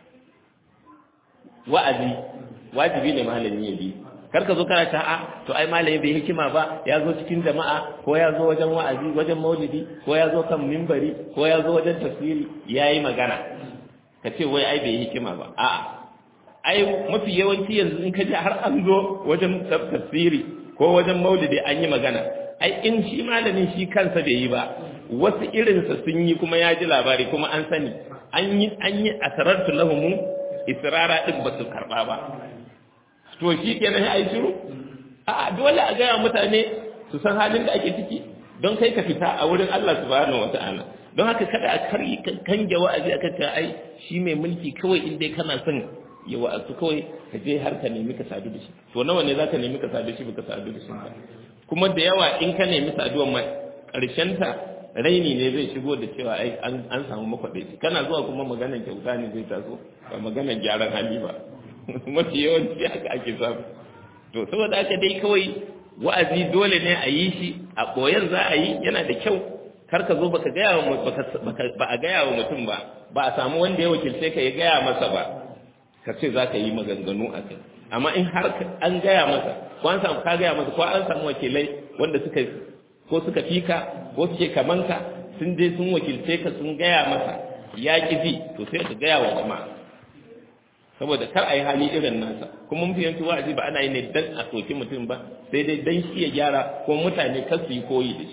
wa'azi wajibi ne malami ya bi kar ka zo kana ta a to ai malami bai hikima ba ya zo cikin jama'a ko ya zo wajen wa'azi wajen maulidi ko ya zo kan mimbari ko ya zo wajen tafsiri yayi magana ka ce wai ai bai hikima ba a'a ai mafi yawanci yanzu in ka ji har an zo wajen tafsiri ko wajen maulidi an yi magana ai in shi malamin shi kansa bai yi ba wasu irinsa sun yi kuma ya ji labari kuma an sani an yi an yi asarartu lahumu israra din ba su karba ba to shi kenan ai shiru a dole a gaya mutane su san halin da ake ciki don kai ka fita a wurin Allah subhanahu wata'ala don haka kada a karyi kange wa'azi akan ta ai shi mai mulki kawai in dai kana son ya wa'azu kawai ka je har ka nemi ka sadu da shi to nawa ne zaka nemi ka sadu da shi baka sadu da shi ba kuma da yawa in ka nemi saduwan ma karshen ta raini ne zai shigo da cewa ai an an samu makwadaici kana zuwa kuma maganar kyauta ne zai taso ba maganar gyaran hali ba mafi yawanci haka ake samu to saboda haka dai kawai wa'azi dole ne a yi shi a koyan za a yi yana da kyau kar ka zo baka gaya wa ba a gaya wa mutum ba ba a samu wanda ya wakilce ka ya gaya masa ba ka ce za ka yi maganganu a kai amma in har an gaya masa ko an samu ka gaya masa ko an samu wakilai wanda suka ko suka fika ko suke kamanka sun je sun wakilce ka sun gaya masa ya ƙi ji to sai ka gaya wa jama'a saboda kar a yi hali irin nasa kuma mun fiyanci wa'azi ba ana yi ne dan a soki mutum ba sai dai dan shi ya gyara ko mutane kar su yi koyi da shi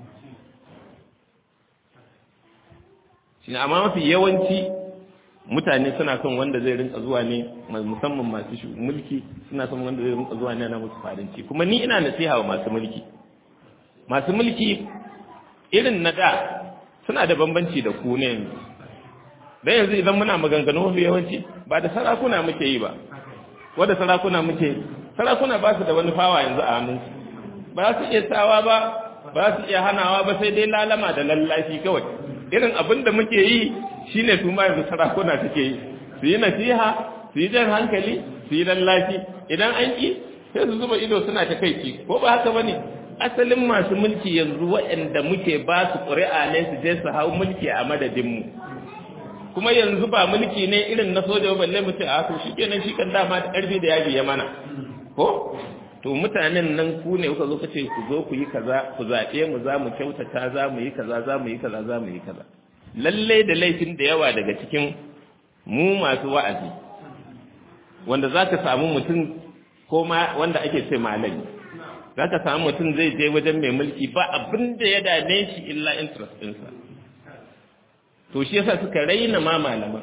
shi amma mafi yawanci mutane suna son wanda zai rinka zuwa ne musamman masu mulki suna son wanda zai rinka zuwa ne na musu farinci kuma ni ina nasiha wa masu mulki masu mulki irin na da suna da bambanci da ku ne yanzu dan yanzu idan muna maganganu mafi yawanci ba da sarakuna muke yi ba wanda sarakuna muke sarakuna ba su da wani fawa yanzu a hannunsu ba su iya tsawa ba ba su iya hanawa ba sai dai lalama da lallashi kawai irin abin da muke yi shine su ma yanzu sarakuna suke yi su yi nasiha su yi jan hankali su yi lallashi idan an ki sai su zuba ido suna ta kai ki ko ba haka bane asalin masu mulki yanzu waɗanda muke ba su ƙuri'a ne su je su hau mulki a madadinmu kuma yanzu ba mulki ne irin na soja balle mu ce a to shi kenan shi kan dama da ƙarfi da yaji ya mana ko to mutanen nan ku ne kuka zo ka ce ku zo ku yi kaza ku zaɓe mu za mu kyautata za mu yi kaza za mu yi kaza za mu yi kaza lalle da laifin da yawa daga cikin mu masu wa'azi wanda za ka samu mutum ko ma wanda ake ce malami za ka samu mutum zai je wajen mai mulki ba abin da ya dame shi illa interest ɗinsa to shi yasa suka raina ma malaman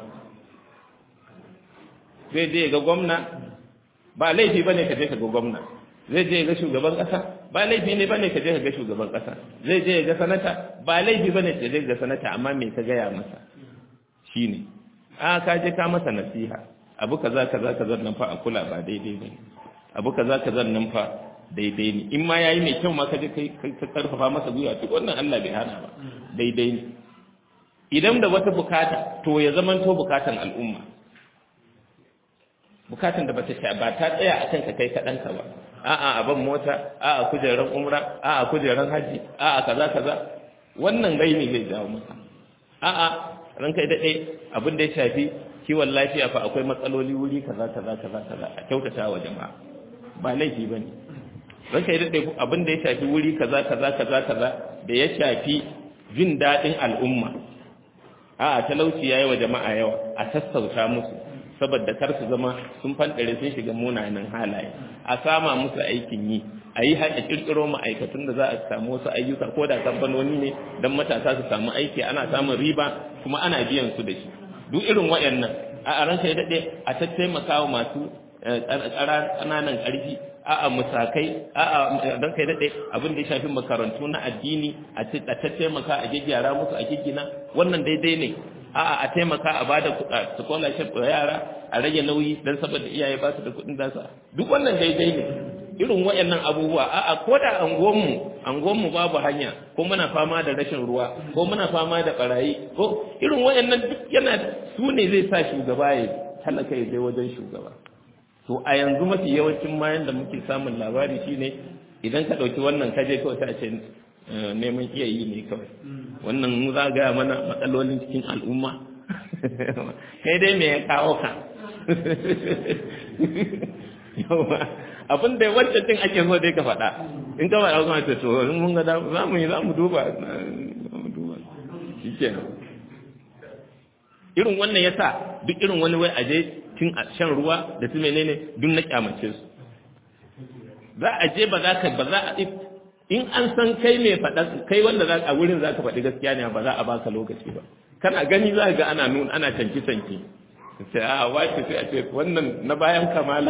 zai je ga gwamna ba laifi bane ka je ka ga gwamna zai je ga shugaban kasa ba laifi ne bane ka je ka ga shugaban kasa zai je ga sanata ba laifi bane ka je ga sanata amma me ka gaya masa shine a ka je ka masa nasiha abu kaza kaza kaza nan fa a kula ba daidai bane abu kaza kaza nan fa daidai ne in ma yayi mai kyau ma ka je kai ka karfafa masa gwiwa duk wannan Allah bai hana ba daidai ne idan da wata bukata to ya zamanto bukatan al'umma bukatan da bata ba ta tsaya akan ka kai kaɗan ka ba a'a a ban mota a'a kujeran umra a'a kujeran haji a'a kaza kaza wannan gaini zai jawo masa a'a ranka da dai abin da ya shafi kiwon lafiya fa akwai matsaloli wuri kaza kaza kaza kaza a kyautata wa jama'a ba laifi bane ranka da dai abin da ya shafi wuri kaza kaza kaza kaza da ya shafi jin daɗin al'umma a'a talauci yayi wa jama'a yawa a sassauta musu saboda kar su zama sun fandare sun shiga munanan halaye a sama musu aikin yi a yi haɗa ƙirƙiro ma'aikatun da za a samu wasu ayyuka ko da kamfanoni ne don matasa su samu aiki ana samun riba kuma ana biyan su da shi duk irin waɗannan a ranka ya daɗe a tattaimaka wa masu ƙananan ƙarfi a'a musakai a'a don kai daɗe abin da ya shafi makarantu na addini a tattaimaka a gyaggyara musu a giggina wannan daidai ne a'a a taimaka a bada scholarship ga yara a rage nauyi dan saboda iyaye ba su da kuɗin dasa duk wannan daidai ne irin wayannan abubuwa a'a ko da angonmu angonmu babu hanya ko muna fama da rashin ruwa ko muna fama da barayi ko irin wayannan duk yana su ne zai sa shugaba ya talaka ya je wajen shugaba to a yanzu mafi yawancin mayan da muke samun labari shine idan ka ɗauki wannan kaje kawai ta ce neman iya yi ne kawai wannan mu za gaya mana matsalolin cikin al'umma kai dai me ya kawo ka abin da wancan din ake so dai ka faɗa in ka faɗa kuma ce to in mun ga za mu yi za mu duba za mu duba shikenan irin wannan yasa duk irin wani wai aje cin shan ruwa da su menene duk na kyamace su za a je ba za ka ba za a in an san kai mai faɗa kai wanda za a wurin za ka faɗi gaskiya ne ba za a baka lokaci ba kana gani za ga ana nuna ana canki canki sai a wace sai a ce wannan na bayan kamala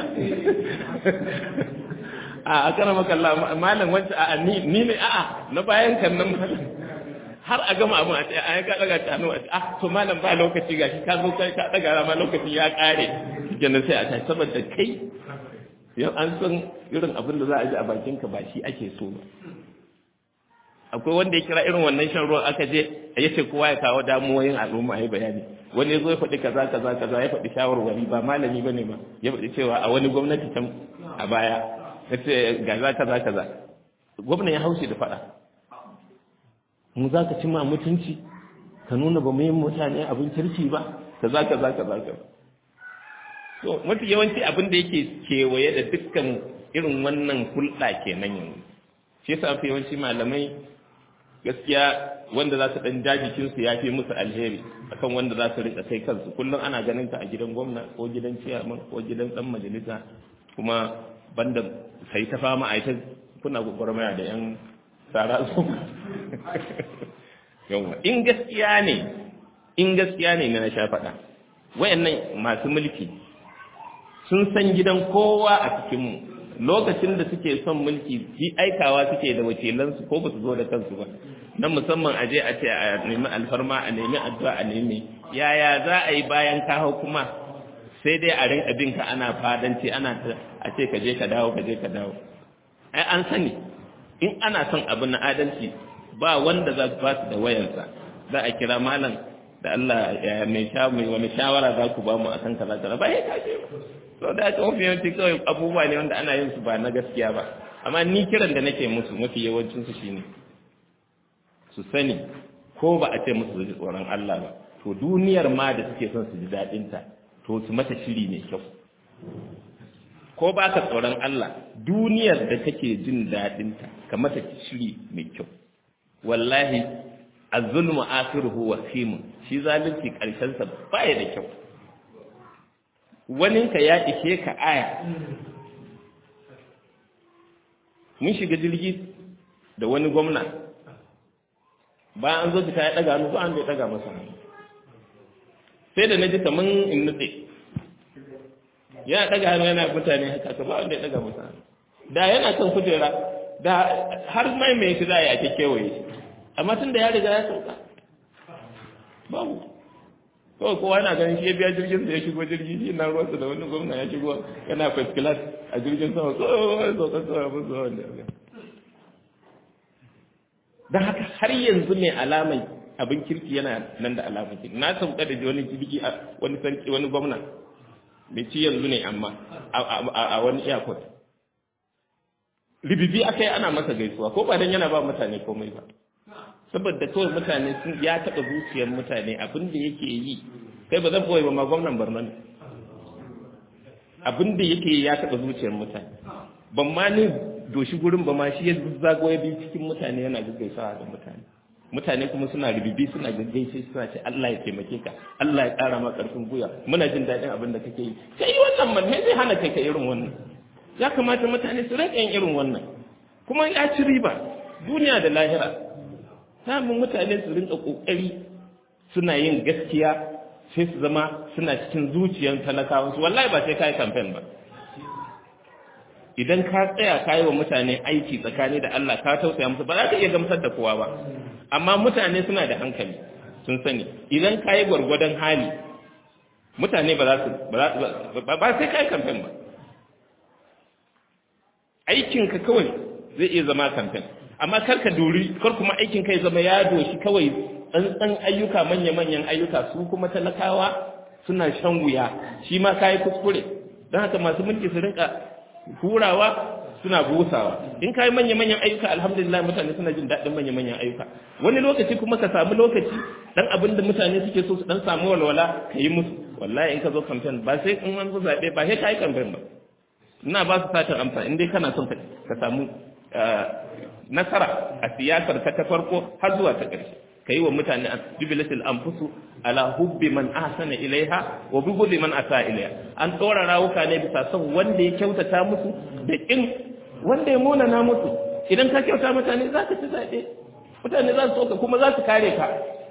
a kana makalla malam wacce a ni ni ne a'a na bayan kan nan malam har a gama abin a ce a ka daga ta hannu a ce ah to malam ba lokaci gashi ka zo kai ka daga ma lokaci ya kare kenan sai a ta saboda kai yau an san irin abin da za a ji a bakin ka ba shi ake so ba akwai wanda ya kira irin wannan shan ruwan aka je ya ce kowa ya kawo damuwoyin al'umma ya bayani wani ya zo ya faɗi kaza kaza kaza ya faɗi shawarwari ba malami bane ba ya faɗi cewa a wani gwamnati can a baya ya ce gaza kaza kaza gwamnan ya haushi da faɗa mu za ka ci ma mutunci ka nuna ba mu yi mutane abin kirki ba kaza kaza kaza kaza to mafi yawanci abin da yake kewaye da dukkan irin wannan hulɗa kenan yanzu shi yasa mafi yawanci malamai gaskiya wanda za su ɗan jajikinsu ya fi musu alheri akan wanda za su rika kai kansu kullum ana ganin ka a gidan gwamna ko gidan ciyaman ko gidan ɗan majalisa kuma banda sai ta fama a ita kuna gwagwarmaya da yan tsara su yawa in gaskiya ne in gaskiya ne na sha faɗa wayannan masu mulki sun san gidan kowa a cikinmu lokacin da suke son mulki bi aikawa suke da wakilansu ko ba su zo da kansu ba na musamman a je a ce a nemi alfarma a nemi addu'a a nemi yaya za a yi bayan ka hau kuma sai dai a rinka bin ka ana fadanci ana a ce ka je ka dawo ka je ka dawo ai an sani in ana son abu na adalci ba wanda za su basu da wayarsa za a kira malam da Allah ya mai sha mai wani shawara za ku ba mu akan kaza kaza ba ya kace ba so da aka mafi yawanci kawai abubuwa ne wanda ana yin su ba na gaskiya ba amma ni kiran da nake musu mafi yawancin su shine su sani ko ba a ce musu su ji tsoron Allah ba to duniyar ma da suke son su ji daɗin ta to su mata shiri mai kyau ko ba ka tsoron Allah duniyar da kake jin daɗin ta ka mata shiri mai kyau wallahi az-zulmu akhiruhu wasimun shi zalunci karshen sa baya da kyau waninka ya ishe ka aya mun shiga jirgi da wani gwamna bayan an zo fita ya daga hannu ba an bai daga masa sai da na ji kaman in nutse yana daga hannu yana mutane haka ka ba wanda ya daga masa da yana kan kujera da har mai mai shi za a yi ake kewaye shi amma tun da ya riga ya sauka babu kawai kowa yana ganin shi ya biya jirgin da ya shigo jirgi shi na ruwansa da wani gwamna ya shigo yana first class a jirgin sama kawai sauka kawai abin zuwa wanda ya don haka har yanzu ne alamai abin kirki yana nan da alamar kirki na sauka da wani jirgi a wani sarki wani gwamna mai ci yanzu ne amma a wani airport ribibi aka yi ana masa gaisuwa ko ba dan yana ba mutane komai ba saboda kawai mutane sun ya taɓa zuciyar mutane abin da yake yi kai ba zan koyi ba ma gwamnan Borno ne abin da yake yi ya taɓa zuciyar mutane ban ma ni doshi gurin ba ma shi ya zago ya bi cikin mutane yana gaggaisawa da mutane mutane kuma suna rubibi suna gaggaishe suna ce Allah ya taimake ka Allah ya ƙara ma ƙarfin guya muna jin daɗin abin da kake yi kai wannan man me zai hana kai ka irin wannan ya kamata mutane su rinka yin irin wannan kuma ya ci riba duniya da lahira samun mutane su rinka kokari suna yin gaskiya sai su zama suna cikin zuciyar talakawa su wallahi ba sai kai campaign ba idan ka tsaya ka yi wa mutane aiki tsakani da Allah ka tausaya musu ba za ka iya gamsar da kowa ba amma mutane suna da hankali sun sani idan ka yi gwargwadon hali mutane ba za su ba sai ka yi campaign ba aikinka kawai zai iya zama campaign amma kar ka duri kar kuma aikin kai zama ya doshi kawai tsantsan ayyuka manya-manyan ayyuka su kuma talakawa suna shan wuya shi ma kayi kuskure don haka masu mulki su rinka hurawa suna busawa in kai manya-manyan ayyuka alhamdulillah mutane suna jin daɗin manya-manyan ayyuka wani lokaci kuma ka samu lokaci dan abin da mutane suke so su dan samu walwala ka yi musu wallahi in ka zo kamfen ba sai in an zo zaɓe ba sai ka yi kamfen ba ina ba su satin amsa in dai kana son ka samu nasara a siyasar ka ta farko har zuwa ta ƙarshe ka yi wa mutane a jubilatul anfusu ala hubbi man ahsana ilaiha wa bughdi man asa ilaiha an tsora rawuka ne bisa son wanda ya kyautata musu da kin wanda ya munana musu idan ka kyauta mutane za ka ci zaɓe mutane za su soka kuma za su kare ka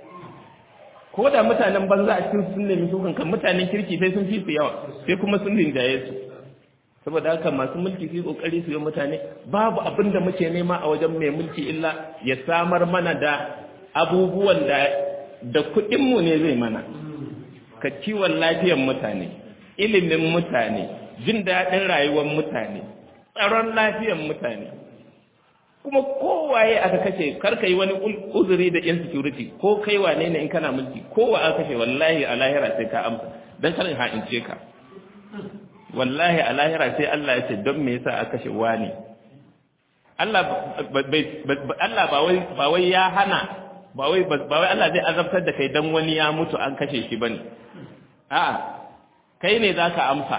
ko da mutanen banza a cikin sun nemi sukan kan mutanen kirki sai sun fi su yawa sai kuma sun rinjaye su saboda haka masu mulki su yi kokari su yi mutane babu abin da muke nema a wajen mai mulki illa ya samar mana da abubuwan da da kuɗinmu ne zai mana ka kiwon lafiyar mutane ilimin mutane jin daɗin rayuwar mutane tsaron lafiyar mutane kuma kowaye aka kashe karka yi wani uzuri da insecurity ko kai wane ne in kana mulki kowa aka kashe wallahi a lahira sai ka amsa dan kar in ha'ince ka wallahi a lahira sai Allah ya ce don me yasa aka kashe wani Allah Allah ba wai ba wai ya hana ba wai ba wai Allah zai azabtar da kai dan wani ya mutu an kashe shi bane a'a kai ne zaka amsa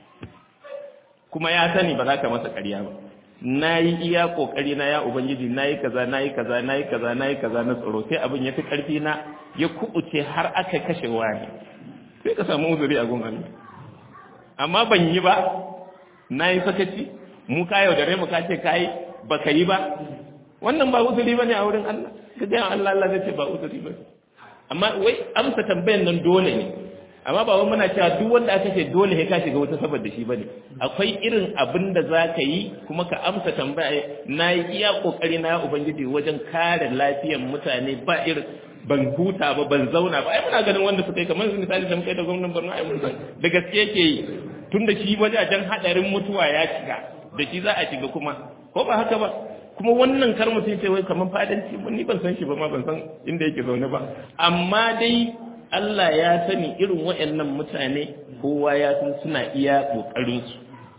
kuma ya sani ba za ka masa ƙarya ba na yi iya ƙoƙari na ya ubangiji na yi kaza na yi kaza na yi kaza na yi kaza na tsoro sai abin ya fi ƙarfi na ya kuɓuce har aka kashe wani sai ka samu uzuri a gun Allah amma ban yi ba na yi sakaci mu ka yaudare mu ka ce ka yi ba ka yi ba wannan ba uzuri ba ne a wurin Allah ka gaya Allah Allah zai ce ba uzuri ba amma wai amsa tambayan nan dole ne amma ba wai muna cewa duk wanda aka ce dole sai ka shiga wata saboda shi bane akwai irin abin da za ka yi kuma ka amsa tambaya na yi iya kokari na ubangiji wajen kare lafiyar mutane ba irin ban huta ba ban zauna ba ai muna ganin wanda suka yi kamar misali da muka yi da gwamnan Borno ai mun san da gaske yake yi tun da shi wajajen hadarin mutuwa ya shiga da shi za a shiga kuma ko ba haka ba kuma wannan kar mutum ce wai kamar fadanci ni ban san shi ba ma ban san inda yake zaune ba amma dai Allah ya sani irin waɗannan mutane kowa ya san suna iya ƙoƙarinsu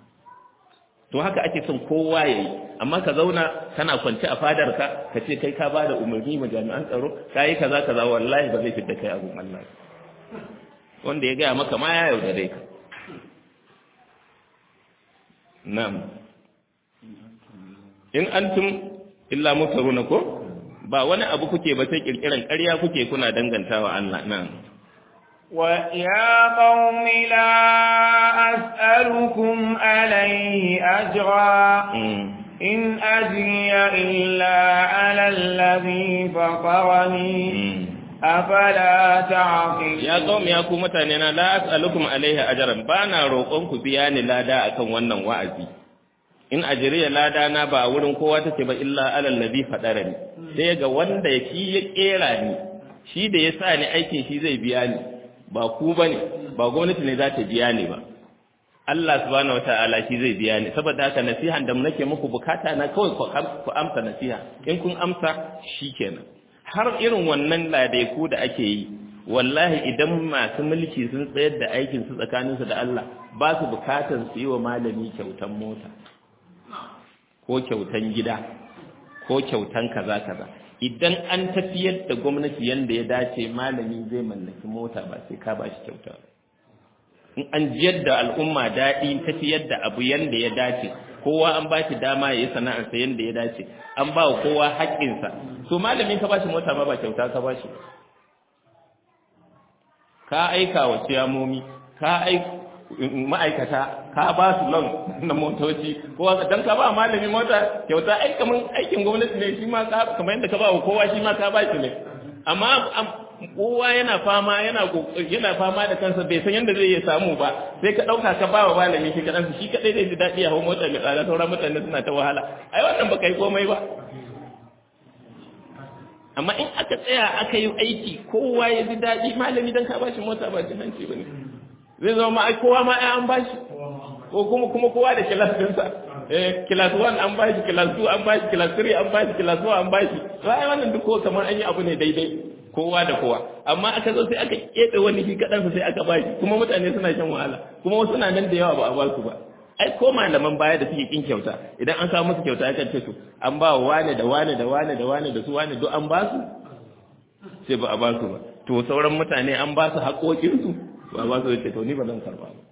to haka ake son kowa ya yi amma ka zauna kana kwance a fadarka ka ce kai ka bada umarni ma jami'an tsaro ka yi kaza kaza wallahi ba zai fita kai abun Allah wanda ya gaya maka ma ya yaudare ka na'am in antum illa mutaruna ko ba wani abu kuke ba sai kirkiran ƙarya kuke kuna dangantawa Allah nan ويا قوم لا أسألكم عليه أجرا إن أجري إلا على الذي فطرني أفلا تعقلون يا قوم يا قوم متانينا لا أسألكم عليه أجرا بانا روقونكم بياني لا دا أكن wannan wa'azi in ajiriya lada na ba wurin kowa take ba illa alal ladhi fadarani sai ga wanda yake ya kera ni shi da ya sa ni aikin shi zai biya ni ba ku bane ba gwamnati ne za ta biya ni ba Allah subhanahu wataala shi zai biya ni saboda haka nasihan da nake muku bukata na kawai ku amsa nasiha in kun amsa shikenan har irin wannan ladaiku da ake yi wallahi idan masu mulki sun tsayar da aikin su tsakaninsu da Allah ba su bukatar su yi wa malami kyautan mota ko kyautan gida ko kyautan kaza kaza idan an tafiyar da gwamnati yanda ya dace malami zai mallaki mota ba sai ka ba shi kyauta in an jiyar da al'umma daɗi tafiyar da abu yanda ya dace kowa an ba shi dama ya yi sana'arsa yanda ya dace an ba wa kowa haƙƙinsa to malamin ka ba shi mota ma ba kyauta ka ba shi ka aika wa ciyamomi ka aika ma'aikata ka ba su loan na motoci ko dan ka ba malami mota kyauta ai kaman aikin gwamnati ne shi ma ka kamar yadda ka ba wa kowa shi ma ka ba shi ne amma kowa yana fama yana yana fama da kansa bai san yadda zai iya samu ba sai ka dauka ka ba wa malami shi kadan shi kadai zai ji dadi a hawo mota mai tsada sauran mutane suna ta wahala ai wannan baka yi komai ba amma in aka tsaya aka yi aiki kowa ya ji dadi malami dan ka ba shi mota ba jin hanci bane zai zama ai kowa ma ai an bashi ko kuma kuma kowa da kilas dinsa eh kilas 1 an bashi kilas 2 an bashi kilas 3 an bashi kilas 4 an bashi to ai wannan duk ko kamar an yi abu ne daidai kowa da kowa amma aka zo sai aka kebe wani shi kadan sai aka ba shi kuma mutane suna shan wahala kuma wasu na nan da yawa ba a ba su ba ai ko malaman baya da suke kin kyauta idan an kawo musu kyauta akan ce to an ba wane da wane da wane da wane da su wane duk an ba su sai ba a ba su ba to sauran mutane an ba su haƙoƙinsu ba a ba su ce to ni ba zan karba ba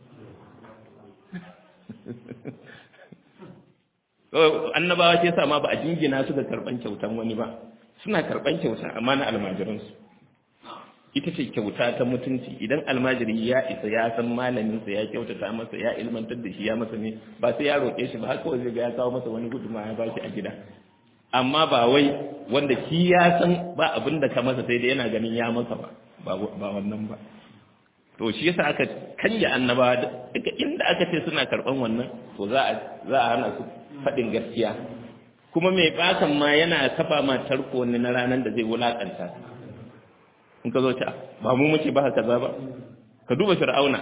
annabawa ce sa ma ba a jingina su da karban kyautan wani ba suna karban kyauta amma na almajiransu ita ce kyauta ta mutunci idan almajiri ya isa ya san malaminsa ya kyautata masa ya ilmantar da shi ya masa ne ba sai ya roƙe shi ba har kawai zai ga ya kawo masa wani guduma ya bashi a gida amma ba wai wanda shi ya san ba abin da ka masa sai dai yana ganin ya masa ba ba wannan ba to shi yasa aka kanya annabawa daga inda aka ce suna karban wannan to za a za a hana su faɗin gaskiya kuma mai bakan ma yana kafa ma tarko ne na ranar da zai wulakanta in ka zo ta ba mu muke ba kaza ba ka duba fir'auna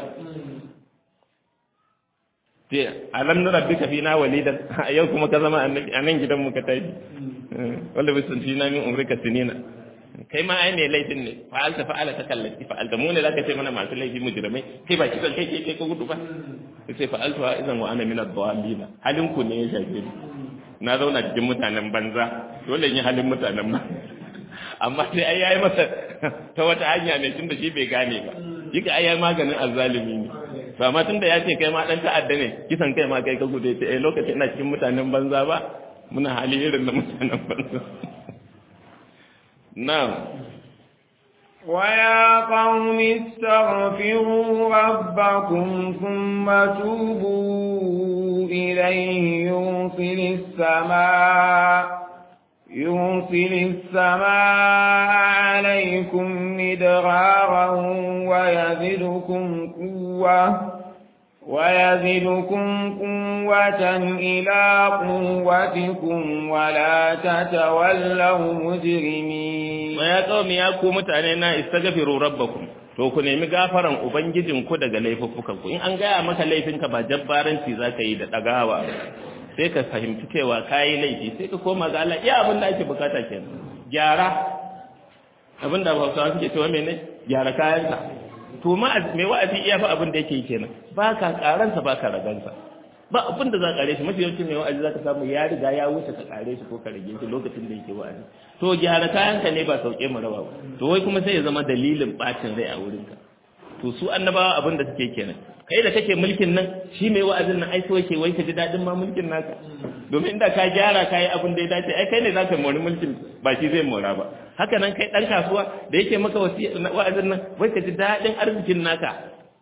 sai alam na rabbika fina walidan a yau kuma ka zama annabi a nan gidan mu ka tashi wanda bisan fina min umrika sinina kai ma ai ne laifin ne fa'alta fa'ala ta kallati fa'alta mu ne zaka ce mana masu laifi mujrimai kai ba kisan kai kai ka gudu ba sai fa'altu wa idan wa ana min ad-dallina halin ku ne ya shafe ni na zauna cikin mutanen banza dole in yi halin mutanen ba amma sai ai yayi masa ta wata hanya ne tunda shi bai gane ba yika ai yayi maganin azzalimi ne to amma tunda ya ce kai ma dan ta'adda ne kisan kai ma kai ka gudu sai eh lokacin ina cikin mutanen banza ba muna hali irin na mutanen banza na'am ويا قوم استغفروا ربكم ثم توبوا إليه يرسل السماء يرسل السماء عليكم مدرارا ويزدكم قوة ويزدكم قوة إلى قوتكم ولا تتولوا مجرمين ويا قوم يا قوم متانينا استغفروا ربكم to ku nemi gafaran ubangijinku daga laifuffukanku in an gaya maka laifinka ba jabbaranci za ka yi da ɗagawa sai ka fahimci cewa ka yi laifi sai ka koma ga Allah iya abin da ake bukata kenan gyara abin da hausawa suke cewa mene gyara kayanka to ma mai wa'azi iya fa abin da yake yi kenan ba ka karansa ba ka ragansa ba abin da za ka kare shi mafi yawancin mai wa'azi za ka samu ya riga ya wuce ka kare shi ko ka rage shi lokacin da yake wa'azi to gyara kayanka ne ba sauke mu raba ba to wai kuma sai ya zama dalilin bacin rai a wurinka to su annabawa abin da suke kenan kai da kake mulkin nan shi mai wa'azin nan ai so yake wai ka ji dadin ma mulkin naka domin inda ka gyara kai abin da ya dace ai kai ne zaka mori mulkin ba shi zai mora ba haka nan kai dan kasuwa da yake maka wa'azin nan wai ka ji dadin arzikin naka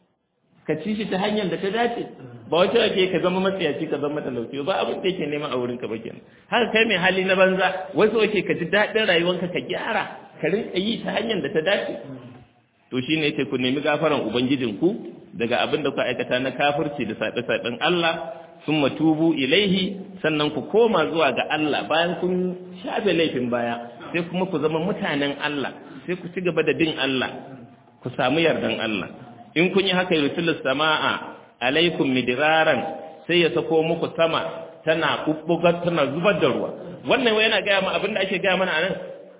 ka ci shi ta hanyar da ta dace ba wata ake ka zama matsiyaci ka zama talauci ba abin da yake nema a wurinka ba kenan haka kai mai hali na banza wasu ake ka ji dadin rayuwanka ka gyara ka rinka yi ta hanyar da ta dace to shine yake ku nemi gafaran ubangijinku daga abin da ku aikata na kafirci da saɓe-saɓen Allah sun matubu ilaihi sannan ku koma zuwa ga Allah bayan kun shafe laifin baya sai kuma ku zama mutanen Allah sai ku ci gaba da bin Allah ku samu yardan Allah in kun yi haka yursilus sama'a alaikum midiraran sai ya sako muku sama tana bubbugar tana zubar da ruwa wannan wai yana gaya ma abin da ake gaya mana anan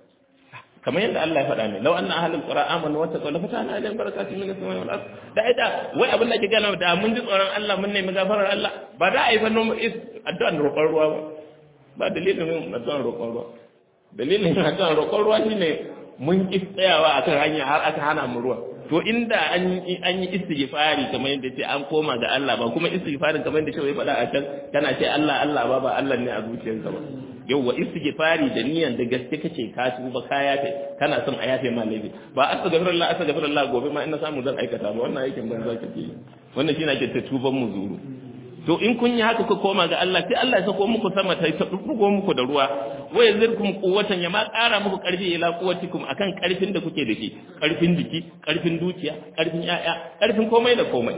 kamar yadda Allah ya faɗa ne law anna ahlul qura amanu wa taqaw la fatana alaihim barakatun min as-samai wal ard da ida wai abin da ake gana da mun ji tsoron Allah mun nemi gafarar Allah ba da ai fa nomu is addu'an roƙon ruwa ba ba dalilin addu'an roƙon ruwa dalilin addu'an roƙon ruwa shine mun ki tsayawa akan hanya har aka hana mu ruwa to inda an yi an yi istighfari kamar yadda ce an koma ga Allah ba kuma istighfarin kamar yadda shi faɗa a can kana ce Allah Allah ba ba Allah ne a zuciyarka ba yauwa istighfari da niyan da gaske kace ka tuba ka yafe kana son a yafe ma laifi ba astaghfirullah astaghfirullah gobe ma ina samu zan aikata ba wannan aikin banza kake yi wannan shine ake ta tuban mu zuru to in kun yi haka ku koma ga Allah sai Allah ya sako muku sama ta dugo muku da ruwa wa yazirkum quwwatan ya ma ƙara muku ƙarfi ila quwwatikum akan ƙarfin da kuke da shi ƙarfin jiki ƙarfin dukiya ƙarfin yaya ƙarfin komai da komai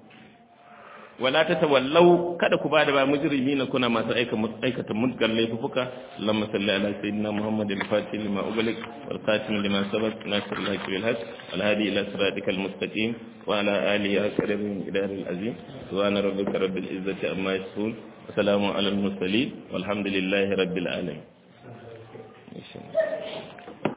wala ta tawallau kada ku bada ba mujrimi na kuna masu aika aikata mutgal laifuka lamma salli ala sayyidina muhammad al-fatih lima ughliq wal khatim lima sabaq nasr al-haq bil haq wal hadi ila siratika al-mustaqim wa ala alihi asrab min idar al-azim subhana rabbika rabbil izzati amma yasifun wa salamun ala al-mursalin walhamdulillahi rabbil alamin